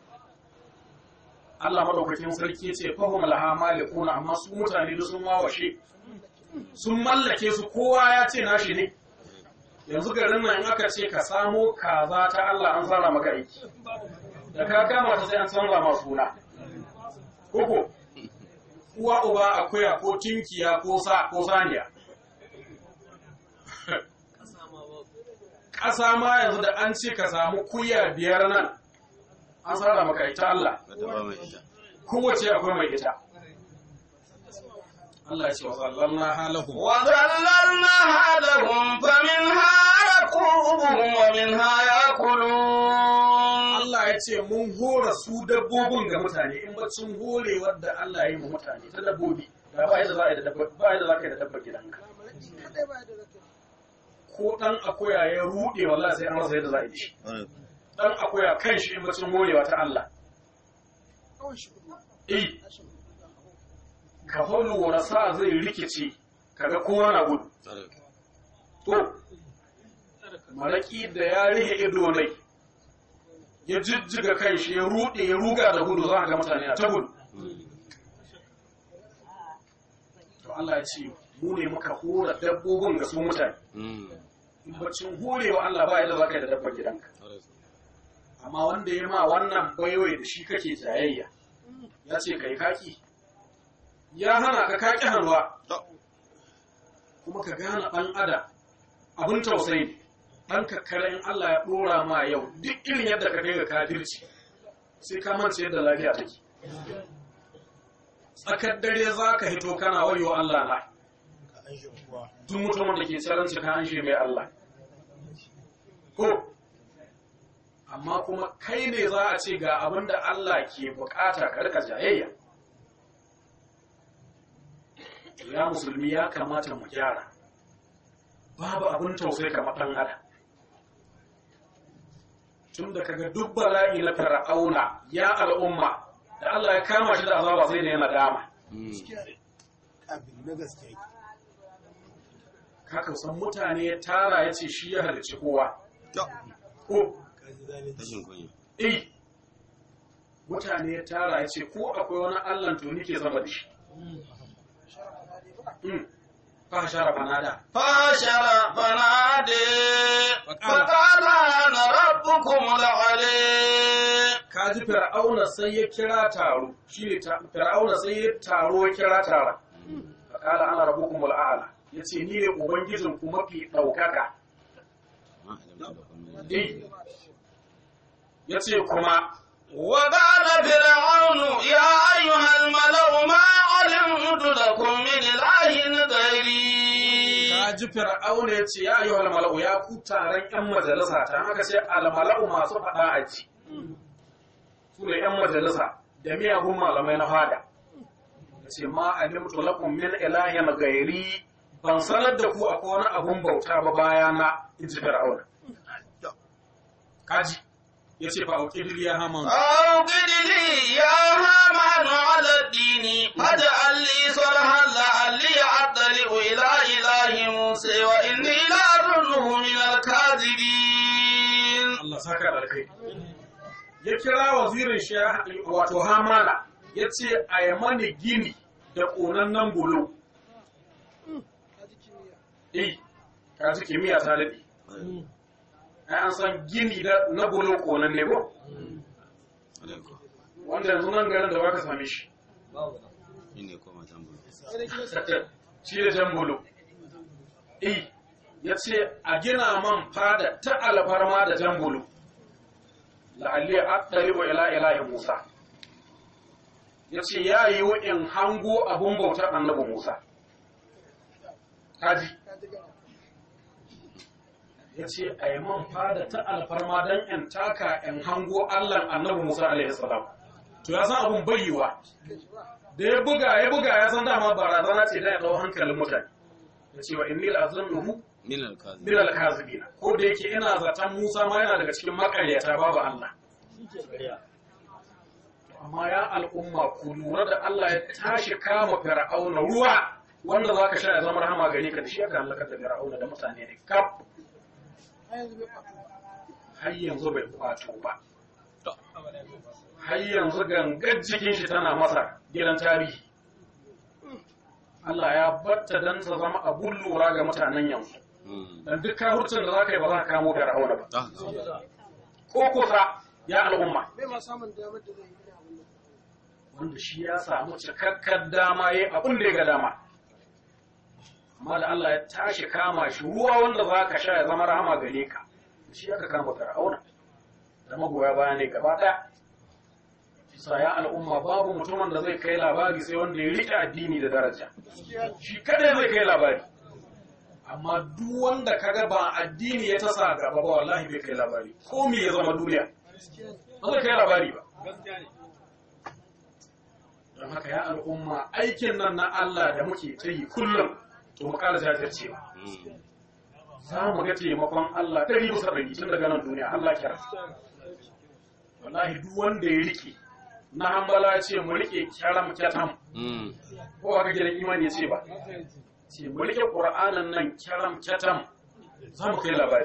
Allah madaukakin sarki ya ce fahim laha malikuna amma su mutane da sun wawashe sun mallake su kowa ya ce nashi ne yanzu garin nan in aka ce ka samo kaza ta Allah an tsara maka aiki da ka kama ta sai an canza ma suna koko uwa uba akuya ko tinkiya ko sa ko saniya ƙasa ma yanzu da an ce ka samu kuya biyar nan an tsara maka ita Allah Ka taɓa mai ita. kowace akwai mai ita Allah ya ce wa sallallahu halahu وذللناها لهم فمنها ركوبهم ومنها يأكلون Allah ya ce mun hora su dabbobin ga mutane in bacin horewar da Allah ya yi mu mutane ta dabbobi da ba yadda za a yi da dabba ba yadda za ka yi da dabba gidanka ko dan akuya ya rude wallahi sai an rasa yadda za a yi da shi Ƙwarai. dan akuya kan shi in bacin horewa ta Allah eh ka holu wani sa zai rikice kaga kowa na gudu Ƙwarai. to malaki da ya rihe ido ne ya jijjiga kan shi ya rude ya ruga da gudu za a ga mutane na ta gudu to Allah ya ce mu ne muka hora dabbobin ga su mutane Mm. in bacin horewa Allah ba yadda za ka yi da dabbar gidanka Ƙwarai. amma wanda ya ma wannan baiwai da shi kake jayayya ya ce kai kaki ya hana ka kaki hannuwa To. kuma ka gane ɗan adam abin tausayi ne ɗan kakkare in Allah ya ɗora ma yau duk irin yadda ka kai ga kafirci sai ka mance yadda lafiya take tsakar dare za ka hito kana wayo Allah na duk mutumin da ke tsaranci ka an mai Allah ko amma kuma kai ne za a ce ga abin da Allah ke bukata ka rika jayayya ya musulmi ya kamata mu gyara babu abin tausayi kamar ɗan adam tun da kaga duk bala'i na fir'auna ya al'umma da Allah ya kama shi da azaba sai da yana dama Mm. abin na gaske kaka san mutane ya tara ya ce shi ya halicci kowa To. ko kaji zalunci Rashin kunya. eh mutane ya tara ya ce ko akwai wani Allah to nike sama da shi Mm. fa shara fanada فاشر فنادي فقال أنا ربكم العلي kaji fir'auna sai ya kira taro shine ta- fir'auna sai ya taro ya kira tara fakala ana rabbukum al'ala yace ni ne ubangijin ku mafi daukaka Ma alamta da kuma eh yace kuma وقال فرعون يا أيها الملأ ما علمت لكم من إله غيري ka ji fir'auna ya ce ya yi mala'u ya ku taron yan majalisa ta haka ce almala'u masu faɗa a ci su ne yan majalisa da miyagun malamai na fada ya ce ma alimtu lakum min ilahin gairi ban sanar da ku akwai wani abun bauta ba bayana in ji fir'auna kaji ya ce fa auƙidil ya haman أوقد لي يا هامان على الدين فاجعل لي صلحا لعلي أطلع إلى إله موسى وإني لأظنه من الكاذبين Allah saka da kai ya kira wazirin shi wato hamana ya ce a yi mani gini da ƙonannen bulo eh ka ji kimiyya ta daɗe ai an san gini da na bulo ƙonanne ko wanda yanzu nan garin da ba ka same shi Shi ne koma can bulu. shi da jan bulo eh ya ce a gina man fada ta alfarma da jan bulo la'alli a ɗari wa ila ilahi musa ya ce ya yi wa in hango abun bautar annabi musa kaji ya ce a yi man fada ta alfarma don in taka in hango allan annabi musa alaihi salam to ya san abun bayyawa da ya buga ya buga ya san dama barazana ce da ya dau hankalin mutane ya ce wa inni la'azunnuhu Min alkazi. min al-kazibina ko da yake ina zaton Musa ma yana daga cikin makaryata babu Allah amma ya al'umma ku lura da Allah ya tashi kama fir'auna ruwa wanda zaka sha ya zama rahama gare ka da shi aka halaka da fir'auna da mutane ne kaf har yanzu bai kwato ba har yanzu gangar jikin shi tana masa gidan tarihi Allah ya batta dan ta zama abun lura ga mutanen yanzu Mm. dan duk kahurcin da za ka yi ba za ka kamo fir'auna ba Ah, ko kusa ya al'umma bai ma samun damar da zai yi wani abin nan. wanda shi ya samu cikakkar dama ya abin da ya ga dama amma da Allah ya tashi kama shi ruwa wanda za ka sha ya zama rahama gare ka shi aka kama fir'auna da magoya baya ne gaba ɗaya sa ya al'umma babu mutumin da zai kai labari sai wanda ya riƙe addini da daraja shi kadai zai kai labari amma duk wanda kaga ba addini ya tasa gaba ba wallahi bai kai labari ko me ya zama duniya ba zai kai labari ba don haka ya al'umma aikin nan na Allah da muke ta yi kullum to mu ƙara jajircewa mm. za mu ga taimakon Allah ɗari bisa ɗari tun daga nan duniya Allah kira wallahi duk wanda ya rike na hambala ce mu rike kyaram kyatam Mm. ko aka gidan imani ya ce ba ce mu rike qur'anin nan kyaram kyatam za mu kai labari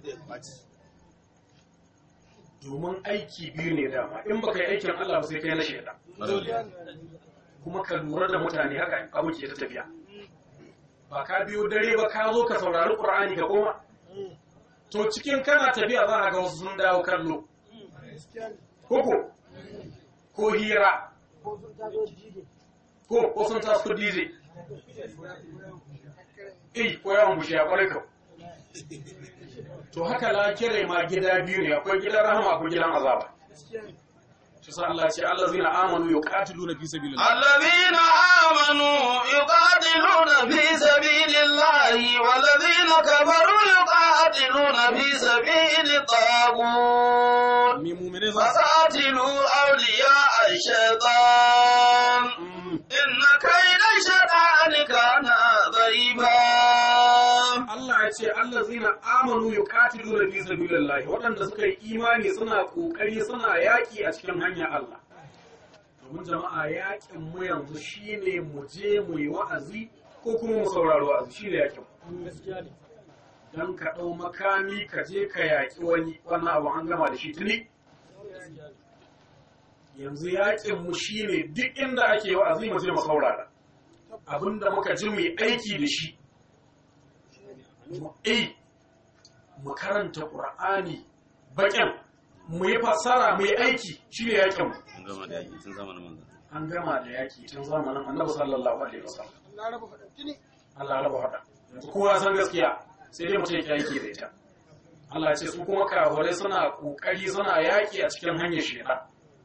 domin aiki biyu ne dama in baka yi aikin Allah ba sai kai na shaidan kuma ka lura da mutane haka abu ke ta tafiya ba ka biyo dare ba ka zo ka saurari qur'ani ka koma to cikin kana tafiya za a ga wasu sun dawo kallo koko ko hira ko ko sun taso DJ eh ko yawan bushe ya kwarai kau to haka la kire ma gida biyu ne akwai gidan rahama akwai gidan azaba shi sa Allah ce Allah zina amanu yuqatiluna fi sabilillah الذين آمنوا يقاتلون في سبيل الله والذين كفروا يقاتلون في سبيل الطاغوت mi mu'mine za su فقاتلوا أولياء الشيطان إن كيد الشيطان كان ضعيفا Allah ya ce Allah zina amanu yuqatiluna fi sabilillah waɗanda suka yi imani suna kokari suna yaƙi a cikin hanyar Allah domin jama'a yaƙin mu yanzu shine mu je mu yi wa'azi ko kuma mu saurari wa'azi shine yaƙin mu dan ka ɗau makami ka je ka yaƙi wani wannan abu an gama da shi tuni yanzu yaƙin mu shine duk inda ake wa'azi mu je mu saurara abinda muka ji mu yi aiki da shi mu eh mu karanta qur'ani baƙin mu yi fassara mu yi aiki shine yaƙin mu An gama da yaƙi tun zamanin manzo. an gama da yaƙi tun zamanin annabi sallallahu alaihi wasallam Na raba faɗin tuni. Allah ya raba hada yanzu kowa san gaskiya sai dai mutum ya yaki da ita Allah ya ce su kuma kafirai suna kokari suna yaki a cikin hanyar shaitan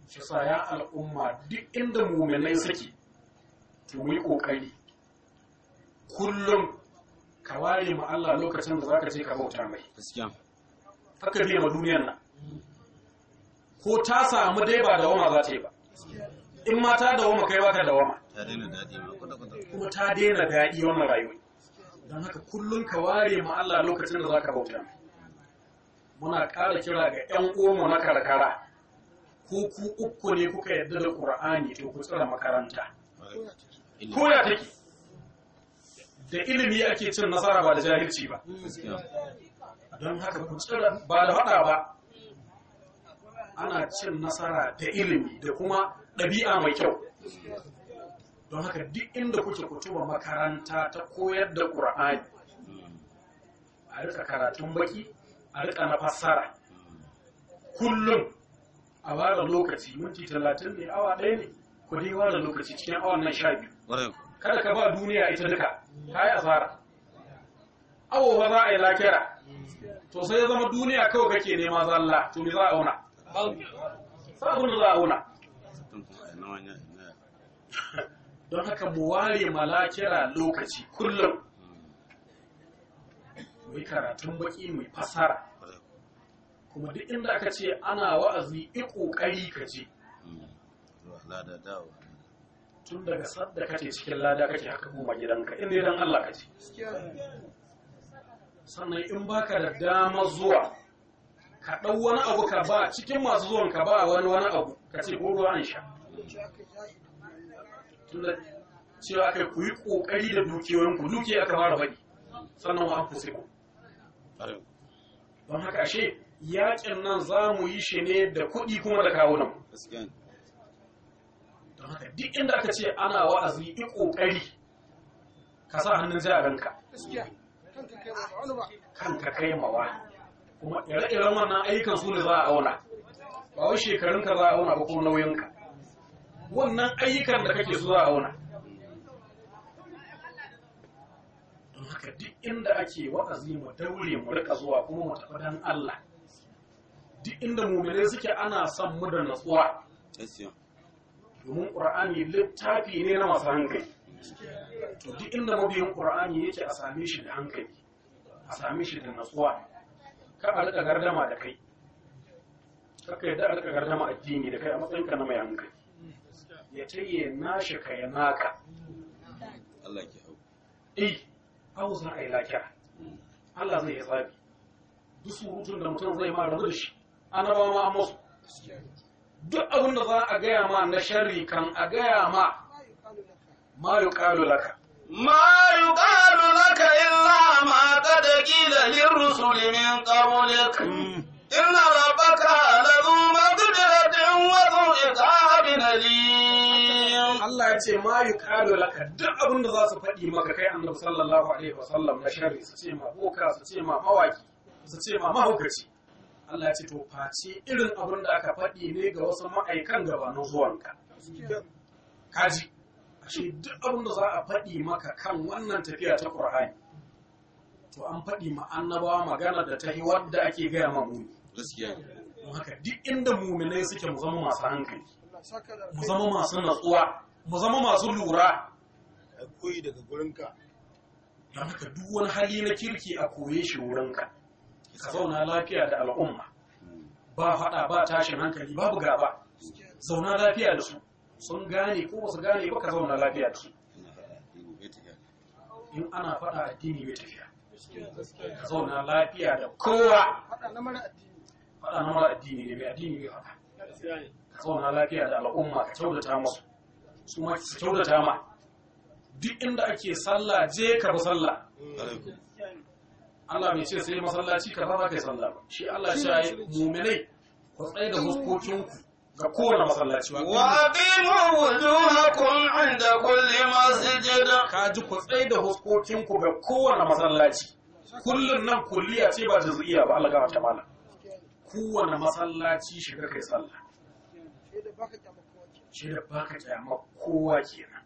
shi sa ya al'umma duk inda muminai suke to mu yi ƙoƙari kullum ka ware ma Allah lokacin da zaka je ka bauta mai gaskiya haka biya ma duniyar nan ko ta samu dai ba da wama za ta yi ba in ma ta da wama kai baka da wama ta daina daɗi ma kwata kwata kuma ta daina daɗi wannan rayuwa don haka kullum ka ware ma Allah lokacin da zaka bauta mai muna ƙara kira ga 'yan uwanmu na karkara ko ku uku ne kuka yarda da Qur'ani to ku tsira makaranta ilimi ko ya take da ilimi ake cin nasara ba da jahilci ba gaskiya don haka ku tsira ba da faɗa ba ana cin nasara da ilimi da kuma ɗabi'a mai kyau don haka duk inda kuke kutuba makaranta ta koyar da ƙur'ani a rika karatun baki a rika na fassara kullum a bada lokaci minti talatin ne awa ɗaya ne ku dai bada lokaci cikin awan nan sha biyu ƙwarai kada ka ba duniya ita duka ta yi asara awo ba za a yi lakira to sai ya zama duniya kawai kake nema zalla to me za a auna sa abin da za a auna tun kuma a nawa ya na don haka mu ware malakira lokaci kullum mu yi karatun baki mu yi fasara ƙwarai kuma duk inda aka ce ana wa'azi i kokari ka je zuwa lada dawo tun daga sadda kake cikin lada kake haka koma gidanka inda dan Allah ka ce sannan in baka da dama zuwa ka ɗau wani abu ka ba cikin masu zuwan ka ba wani wani abu ka ce ko ruwa an sha tunda cewa kai ku yi ƙoƙari da dukiyoyinku dukiya aka fara faɗi sannan wa an ku ƙwarai don haka ashe yaƙin nan za mu yi shi ne da kuɗi kuma da kawunan gaskiya ne don haka duk inda aka ce ana wa'azi yi ƙoƙari ka sa hannun jaranka gaskiya kanka kai ba wani ba kanka kai mawa kuma ire-iren wannan ayyukan su ne za a auna ba wai shekarunka za a auna ba ko nauyinka wannan ayyukan da kake su za a auna don haka duk inda ake wa'azi mu daure mu rika zuwa kuma mu tafi dan Allah duk inda muminai suke ana son mu da natsuwa gaskiya domin ƙur'ani littafi ne na masu hankali to duk inda mabiyin ƙur'ani yake a same shi da hankali a same shi da natsuwa ka a rika gardama da kai kaka yadda a rika gardama addini da kai a matsayinka na mai hankali ya ce ya nashi ka ya naka Allah ke hau eh hau za a yi lafiya Allah zai yi tsabi duk surutun da mutum zai ma rabu da shi annabawa ma an masu duk abin da za a gaya ma na sharri kan a gaya ma ma yuqalu laka ma yuqalu laka ما يقال لك إلا ما قد قيل للرسل من قبلك إن ربك لذو مغفرة وذو عقاب أليم Allah ya ce ma yuqalu laka duk abin da za su faɗi maka kai annabi sallallahu alaihi wasallam na sharri su ce ma boka su ce ma mawaki su ce ma mahaukaci Allah ya ce to face irin abin da aka faɗi ne ga wasu ma'aikan gabanin zuwanka kaji ashe duk abin da za a faɗi maka kan wannan tafiya ta Qur'ani to an faɗi ma annabawa magana da ta yi wadda ake gaya ma muni gaskiya ne don haka duk inda muminai suke mu zama masu hankali Allah saka da mu zama masu natsuwa mu zama masu lura a koyi daga gurinka don haka duk wani hali na kirki a koye shi wurinka ka zauna lafiya da al'umma ba faɗa ba tashin hankali babu gaba zauna lafiya da su sun gane ko ba su gane ba ka zauna lafiya da su ina faɗa addini bai tafiya in ana faɗa addini bai tafiya ka zauna lafiya da kowa faɗa na mara addini faɗa na mara addini ne mai addini bai faɗa ka zauna lafiya da al'umma ka kyautata musu su ma su kyautata ma duk inda ake sallah je ka bi sallah ƙwarai ku Allah bai ce sai masallaci ka za ka yi sallah ba shi Allah ya ce mu'minai ku tsaye da huskokinku ga kowane masallaci wa وأقيموا وجوهكم عند كل مسجد ka ji ku tsaye da huskokinku ga kowane masallaci kullun nan kulliya ce ba juz'iyya ba Allah ga ta mala kowane masallaci shiga kai sallah sai da baka kyama kowa ke shi da baka kyama kowa kenan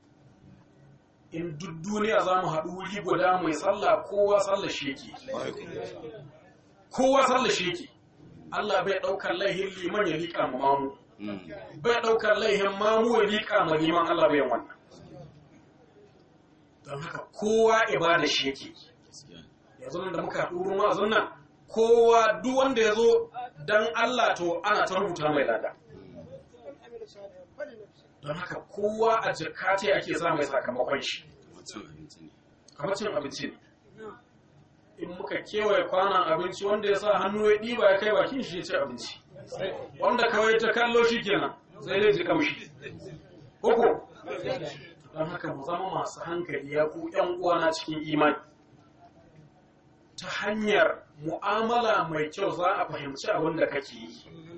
in duk duniya za mu haɗu wuri guda mai sallah kowa sallah shi yake ƙwarai ku kowa sallah shi yake Allah bai ɗaukar laihin liman ya liƙa mu mamu bai ɗaukar laihin mamu ya liƙa ma liman Allah bai wannan don haka kowa ibada shi yake yanzu nan da muka haɗu wurin wa'azin nan kowa duk wanda ya zo don Allah to ana ta rubuta mai lada don haka kowa a jirkata ake sa mai sakamakon shi kamar cin abinci ne in muka kewaye kwanan abinci wanda ya sa hannu ya ɗiba ya kai bakin shi ya ci abinci wanda kawai ta kallo shi kenan sai dai ji kamshi koko don haka mu zama masu hankali ya ku ƴan uwana cikin imani ta hanyar mu'amala mai kyau za a fahimci abin da kake yi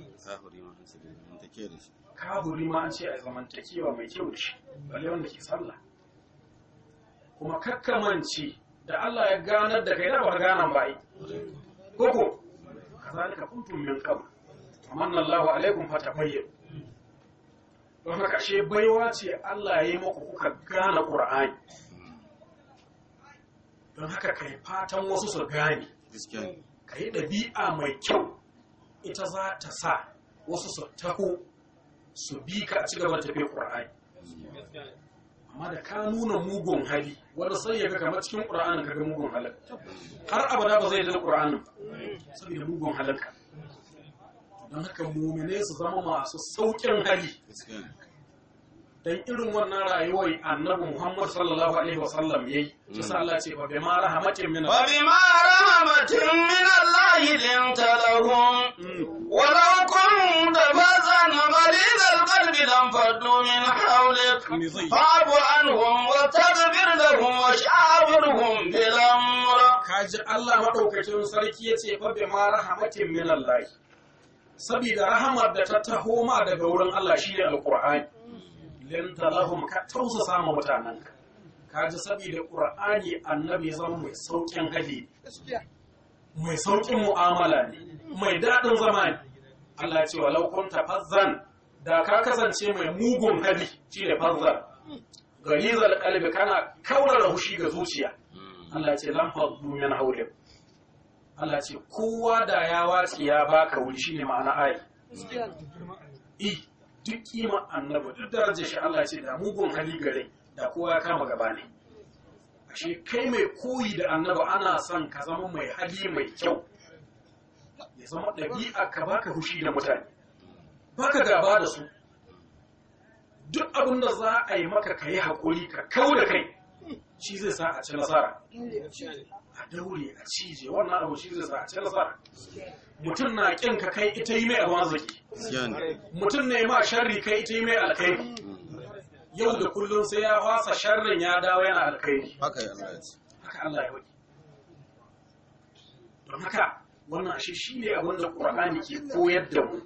kaburi ma an ce a zamantakewa mai kyau da shi balle wanda ke sallah kuma kakkamanci da Allah ya ganar da kai da ba ganan ba yi koko kazalika kuntum min qabl amanna Allahu alaikum fatabayyin don haka ashe baiwa ce Allah ya yi muku kuka gane Qur'ani don haka kai fatan wasu su gane ka yi ɗabi'a mai kyau ita za ta sa wasu su taho su bi ka a cigaba da tafiya ƙur'ani amma da ka nuna mugun hali wanda sai ya ga kamar cikin ƙur'anin ka ga mugun halin har abada ba zai da ƙur'anin saboda mugun halinka don haka mumine su zama masu sauƙin hali dan irin wannan rayuwar annabi Muhammad sallallahu alaihi wasallam yayi shi sa Allah ce fa bi ma rahmatin min wa bi ma rahmatin min Allah linta lahum wa law kunta fazan ghalid al-qalb lam faddu min hawlik fa'fu anhum wa taghfir lahum wa shawirhum bil amr kaji Allah madaukakin sarki yace fa bi ma rahmatin min Allah saboda rahamar da ta taho ma daga wurin Allah shine alqur'ani linta lahum ka tausasa ma mutanen ka ji saboda qur'ani annabi zama mai saukin hali mai saukin mu'amala ne mai daɗin zama ne Allah ce walau kunta fazzan da ka kasance mai mugun hali shine fazzan galizal qalbi kana kaurara hushi ga zuciya Allah ce lam faddu min hawlik Allah ce kowa da ya watsi ya baka wuri shine ma'ana ayi duk kima annabi duk darajar shi Allah ce da mugun hali gare da kowa ya kama gaba ne ashe kai mai koyi da annabi ana son ka zama mai hali mai kyau ya zama ɗabi'a ka baka hushi da mutane baka gaba da su duk abin da za a yi maka ka yi haƙuri ka kau da kai shi zai sa a ci nasara a daure a cije wannan abu shi zai sa a ci nasara mutum na ƙin ka kai ita yi mai abin arziki mutum ne ma sharri kai ita yi mai alkhairi yau da kullum sai ya fasa sharrin ya dawo yana alkhairi haka ya Allah ya ce haka Allah ya wani don haka wannan ashe shi ne abin da ƙur'ani ke koyar da mu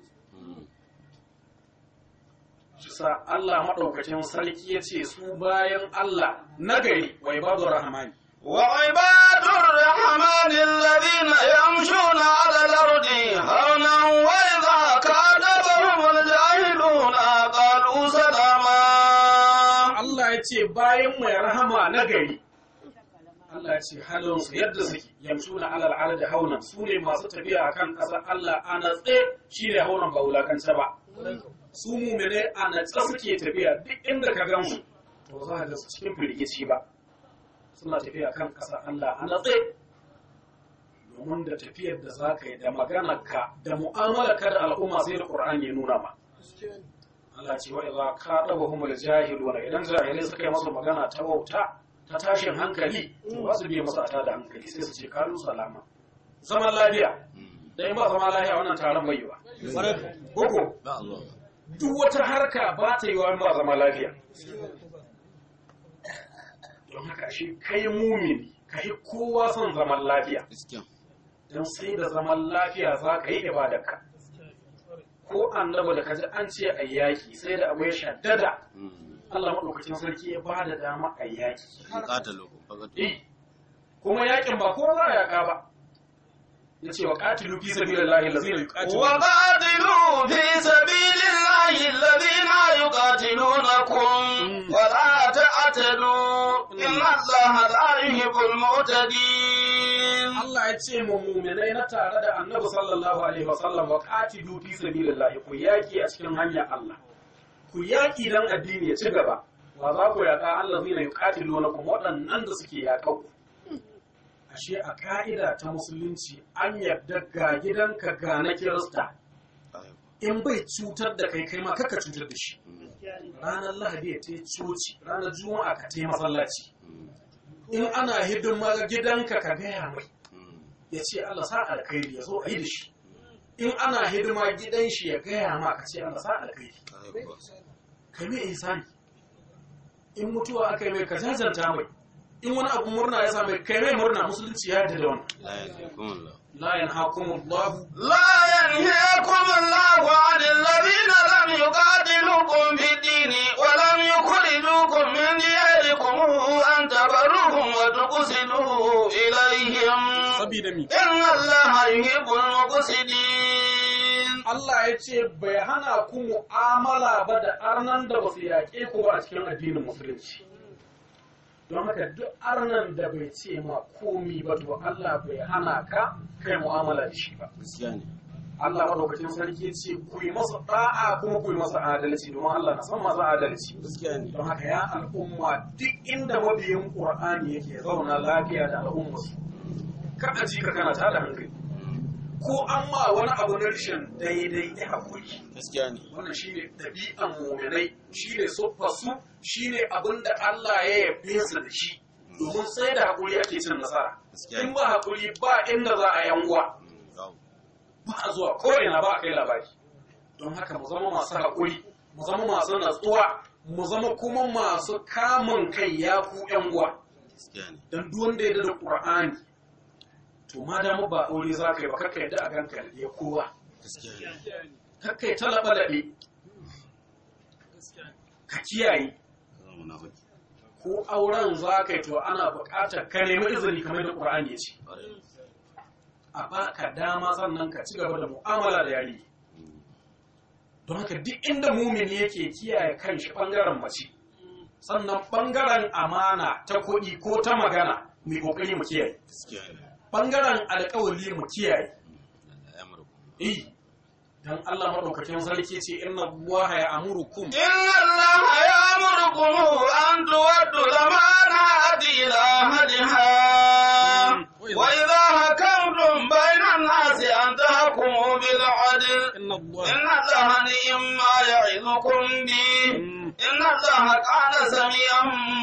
shi sa Allah maɗaukacin sarki ya ce su bayan Allah nagari wai babu rahmani وعباد الرحمن الذين يمشون على الأرض هونا وإذا كاتبهم الجاهلون قالوا سلاما Allah ya ce bayan mai rahama nagari Allah ya ce halinsu yadda suke yamsu na alal alal da haunan su ne masu tafiya a kan ƙasar Allah a natse shi ne haunan ba wulakance ba su mumine a natse suke tafiya duk inda ka gan su to za ka ga su cikin firgici ba suna tafiya kan ƙasar Allah a natse domin da tafiyar da za ka yi da maganarka da mu'amalarka da al'umma sai da Qur'ani ya nuna ma Allah ce wa idza qadabahumul jahiluna idan jahilai suka yi masa magana ta wauta ta tashin hankali to ba su biye masa ta da hankali sai su ce kalu salama zaman lafiya da in ba zaman lafiya wannan taron bai yi ba koko ba Allah duk wata harka ba ta yi wa in ba zaman lafiya don haka shi kai mumini ka yi kowa son zaman lafiya gaskiya don sai da zaman lafiya za ka yi ibadarka ko annaba da kaji an ce a yaki sai da abu ya shaddada Allah maɗaukacin sarki ya ba da dama a yaki qatalu faqatu eh kuma yakin ba kowa za a yaka ba ya ce wa qatilu fi sabilillahi allazina yuqatilu وقاتلوا في سبيل الله الله الذين يقاتلونكم ولا تعتدوا إن الله لا يحب المعتدين Allah ya ce mu muminai na tare da annabi sallallahu alaihi wasallam wa qatilu fi sabilillah ku yaki a cikin hanyar Allah ku yaki dan addini ya ci gaba wa za ku yaka Allah zai yi qatilu kuma waɗannan da suke yaƙa ku ashe a ka'ida ta musulunci an yarda ga gidanka ga na kirista in bai cutar da kai kai ma kaka cutar da shi ranar lahadi ya tai coci ranar juma'a ka tai masallaci in ana hidima ga gidanka ka gaya mai ya ce Allah sa alkhairi ya zo a yi da shi in ana hidima gidan shi ya gaya ma ka ce Allah sa alkhairi ka mai ihsani in mutuwa aka yi mai ka jajanta mai in wani abu murna ya same kai mai murna musulunci ya yarda da wannan la yanhaqumullahu لا ينهيكم الله عن الذين لم يقاتلوكم في الدين ولم يخرجوكم من دياركم أن تبروهم وتقسطوا إليهم sabida mi إن الله يحب المقسطين Allah ya ce bai hana ku mu'amala ba da arnan da ba su yaƙe ku ba a cikin addinin musulunci don haka duk arnan da bai ce ma komi ba to Allah bai hana ka kai mu'amala da shi ba gaskiya ne Allah madaukakin sarki ce ku yi masa da'a kuma ku yi masa adalci domin Allah na san masu adalci gaskiya ne don haka ya al'umma duk inda mabiyin Qur'ani yake zauna lafiya da al'ummarsu ka a ji ka kana tada hankali ko an ma wani abu na rashin daidai ya haƙuri gaskiya ne wannan shine ɗabi'an muminai shine siffarsu shine abin da Allah ya yabe su da shi domin sai da haƙuri ake cin nasara Gaskiya. in ba haƙuri ba inda za a yanguwa Babu. ba a zuwa ko ina ba a kai labari don haka mu zama masu haƙuri mu zama masu natsuwa mu zama kuma masu kamun kai ya ku yan uwa gaskiya ne dan duk wanda ya da Qur'ani to ma da mu ba aure za ka yi ba kakka yadda a ganka ya kowa gaskiya ne kakka yi talaba laɓe ka kiyaye zama munafiki ko auren za ka yi to ana buƙatar ka nemi izini kamar da Qur'ani ya ce ƙwarai a baka dama sannan ka ci gaba da mu'amala da yari don haka duk inda mumini yake kiyaye kanshi bangaren mace sannan bangaren amana ta kuɗi ko ta magana mai kokari mu kiyaye gaskiya ne bangaren alƙawari mu kiyaye Allah ya murku eh dan Allah madaukakin sarki ce inna Allah ya amurukum إن الله يأمركم أن تودوا الأمانات إلى أهلها وإذا حكمتم بين الناس أن تحكموا بالعدل inna Allah إن الله نعم ما يعظكم به إن الله كان سميعا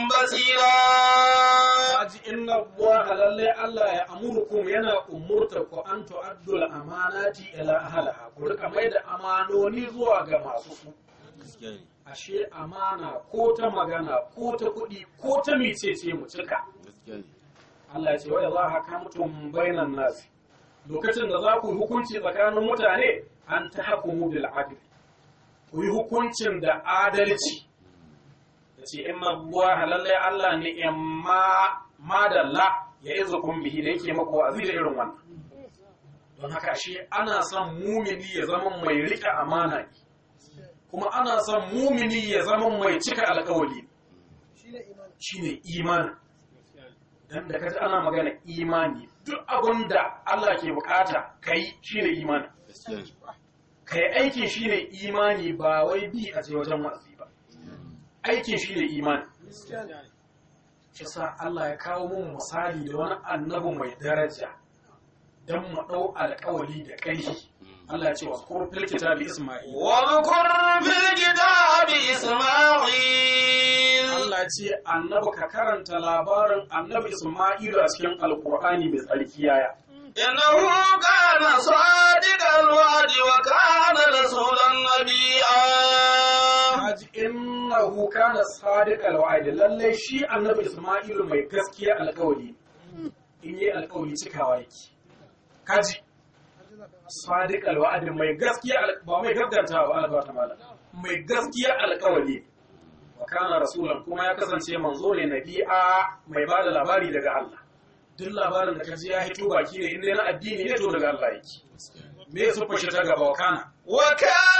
بصيرا Haji inna Allah lalle Allah ya amurukum yana umurta ku an tu'addu al-amanati ila ahliha ku rika mai da amanoni zuwa ga masu su gaskiya ne ashe amana ko ta magana ko ta kuɗi ko ta mecece mu cika gaskiya ne Allah ya ce wai za haka mutum bainan nasi lokacin da za ku yi hukunci tsakanin mutane an ta hakumu bil adl ku yi hukuncin da adalci ya ce in mabuwa lallai Allah ne in ma madalla ya iza kun bihi da yake maku wa'azi da irin wannan don haka shi ana son mumini ya zama mai rike amana ne kuma ana son mumini ya zama mai cika alkawali shine imani shine imani dan da kaji ana magana imani duk abin da Allah ke bukata kai shine imani gaskiya ne kai aikin shine imani ba wai bi a je wajen wa'azi ba aikin shine imani gaskiya ne shi sa Allah ya kawo mun misali da wani annabi mai daraja dan mu dau alƙawari da ƙarfi Allah ya ce wa kur fil kitabi Isma'il واذكر في الكتاب إسماعيل Allah ya ce annabi ka karanta labarin annabi Isma'ilu a cikin alƙur'ani mai tsarki yaya إنه كان صادق الوعد وكان رسولا نبيا Haji innahu kana sadiqal wa'id lalle shi annabi Isma'ilu mai gaskiya alƙawari in yi alƙawari cikawa yake kaji sadiqal wa'id mai gaskiya al- ba mai gagganta ba Allah ta mala mai gaskiya alƙawari wa kana rasulan kuma ya kasance manzo ne nabi'a mai bada labari daga Allah duk labarin da kaji ya hito baki ne in dai na addini ne to daga Allah yake me su fashe ta gaba wa kana وكان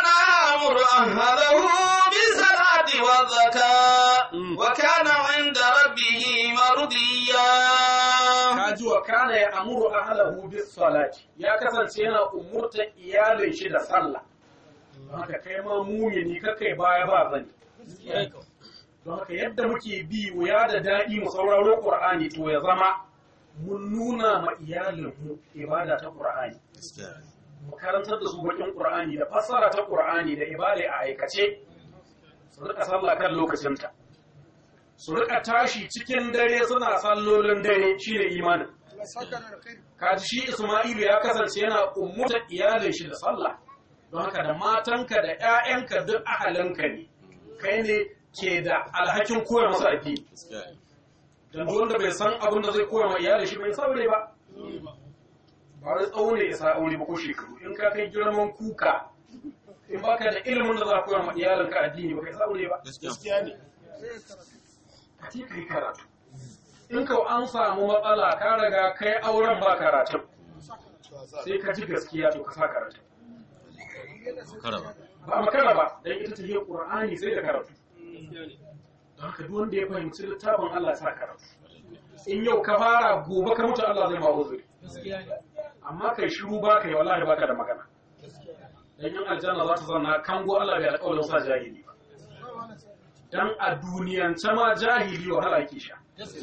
يأمر أهله بالصلاة والزكاة وكان عند ربه مرضيا kaji wa kana ya amuru ahlahu bis salati ya kasance yana umurta iyalin shi da sallah don haka kai ma mumini kakai baya ba zani don haka yadda muke bi wuya da daɗi mu sauraro qur'ani to ya zama mun nuna ma iyalin mu ibada ta qur'ani gaskiya ne mu karantar da su bakin qur'ani da fassara ta qur'ani da ibada a aikace su rika sallah kan lokacinta su rika tashi cikin dare suna sallolin dare shine imanin Allah saka da alkhairi kaji shi Isma'ilu ya kasance yana ummuta iyalin shi da sallah don haka da matanka da ƴaƴanka duk ahalinka ne kai ne ke da alhakin koya masa addini gaskiya ne dan duk wanda bai san abin da zai koya ma iyalin shi bai saurayi ba ba wai tsawo ne isa aure ba ko shekaru in ka kai girman kuka in baka da ilimin da za ka koya ma iyalinka addini ba kai saurayi ba gaskiya gaskiya ne ka ce ka yi karatu in ka an samu matsala ka riga kai auren ba karatu sai ka ji gaskiya to ka sa karatu kara ba ba makara ba dan ita ta yi qur'ani sai da karatu don haka duk wanda ya fahimci littafin Allah sa karatu in yau ka fara gobe ka mutu Allah zai ma uzuri amma kai shiru ba kai wallahi baka da magana dan yin aljanna za ta zanna kango Allah bai alƙawarin sa jahili ba dan a duniyance ma jahili wahala yake sha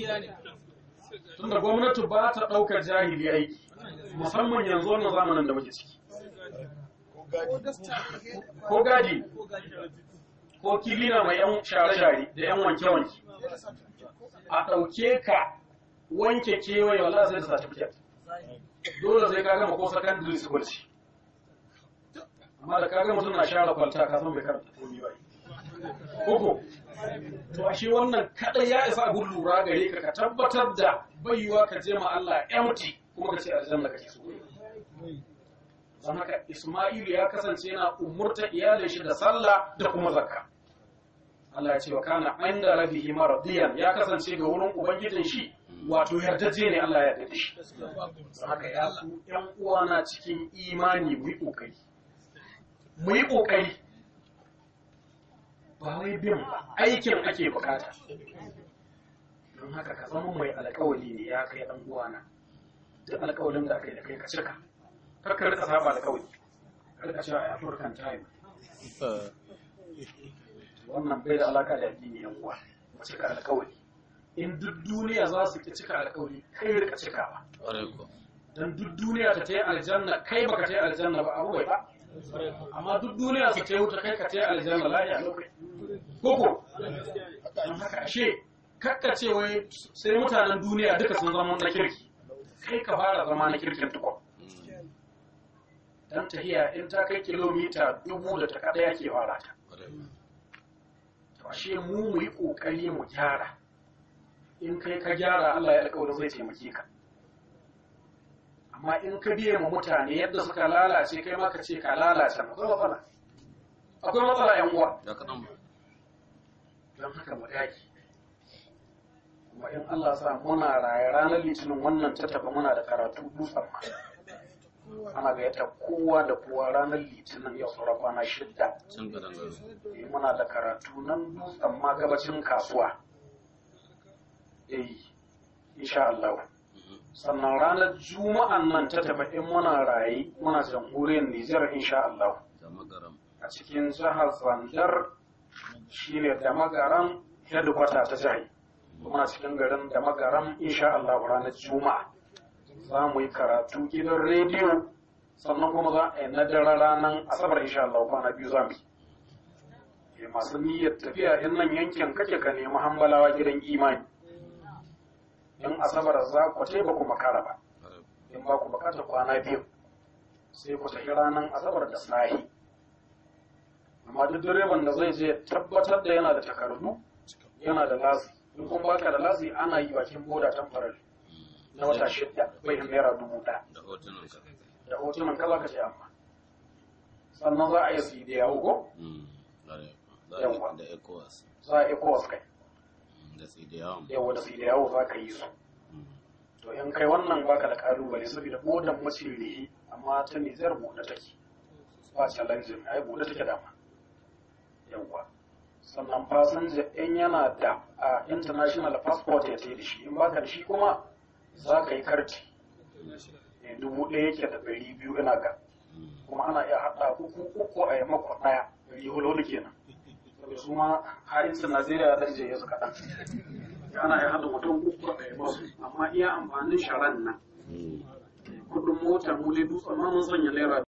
tunda gwamnati ba ta ɗaukar jahili aiki musamman yanzu wannan zamanin da muke ciki ko gadi ko gadi ko kilina mai yan share-share da yan wanke-wanke a ɗauke ka wanke kewaye wala sai da certificate dole sai ka gama ko secondary school ce amma da ka gama mutum na share kwalta ka san bai karanta komi ba koko to ashe wannan kadai ya isa abun lura gare ka ka tabbatar da baiwa ka je ma Allah empty kuma ka ce aljanna kake so don haka Isma'ilu ya kasance yana umurta iyalin shi da sallah da kuma zakka Allah ya ce wa kana inda rabihi maradiyan ya kasance ga wurin ubangijin shi wato yardaje ne Allah ya yarda da shi don haka ya ku ƴan uwana cikin imani mu yi kokari mu yi kokari ba wai bin ba aikin ake bukata don haka ka zama mai alkawali ne ya kai ɗan uwana duk alkawalin da aka yi da kai ka cika kar ka rika saba alkawali ka rika cewa a African time wannan bai da alaka da addini yan uwa mu cika alkawali in duk duniya za su ki cika alkawali kai rika cikawa ƙwarai ko dan duk duniya ta tayi aljanna kai baka tayi aljanna ba abu bai ba amma duk duniya su tayi wuta kai ka tayi aljanna la ya lokai koko don haka ashe kakka ce wai sai mutanen duniya duka sun zama na kirki kai ka fara zama na kirkin tukun dan tahiya in ta kai kilomita dubu da ta kada yake fara ta ƙwarai ko to ashe mu mu yi kokari mu gyara in kai ka gyara Allah ya alƙawarin zai taimake ka amma in ka biye mu mutane yadda suka lalace kai ma ka ce ka lalace akwai matsala akwai matsala yan uwa da kaɗan ba don haka mu dage kuma in Allah sa muna raye ranar litinin wannan ta tafi muna da karatu dutsen ma ana gayyata kowa da kowa ranar litinin yau sauran kwana shidda can gadan garo Eh, muna da karatu nan dutsen ma gabacin kasuwa eh insha Allah sannan ranar juma'an nan ta tafi in muna raye muna jamhuriyar Nijar insha Allah da magaram a cikin jihar Zandar shine da magaran headquarter ta jihar muna cikin garin da magaran insha Allah ranar juma'a za mu yi karatu gidan rediyo sannan kuma za a yi na dare ranar asabar insha Allah kwana biyu za mu yi Eh, masu niyyar tafiya in nan yankin kake ka nemi hambalawa gidan imani in asabar za ku ce ba ku makara ba ƙwarai ko in ba ku bukatar kwana biyu sai ku tafi ranar asabar da sahi amma duk direban da zai je tabbatar da yana da takardu yana da lasi in kun baka da lasi ana yi bakin boda tamfarar na wata shidda bai naira dubu ɗaya da hotunan ka da hotunan kaza ka ce amma sannan za a yi su da yawo ko Mm, ƙwarai ko za Yawwa. a da ecowas za a yi kowas kai da sai da yawan yawo da su da yawo za ka yi su to in kai wannan baka da kalubale saboda bodan mace ne amma ta nizar buɗe take ba challenge ai buɗe take dama yawa sannan fasinja in yana da a international passport ya ce da shi in baka da shi kuma za ka yi karti Eh, dubu ɗaya yake da ɗari biyu ina ga kuma ana iya haɗa uku uku a yi mako ɗaya ɗari hulhudu kenan saboda su ma harinsu najeriya ɗan je ya su kaɗan ana iya haɗa mutum uku a yi masu amma iya amfanin sharan nan kudin mota mu dai dutsen ma mun sanya naira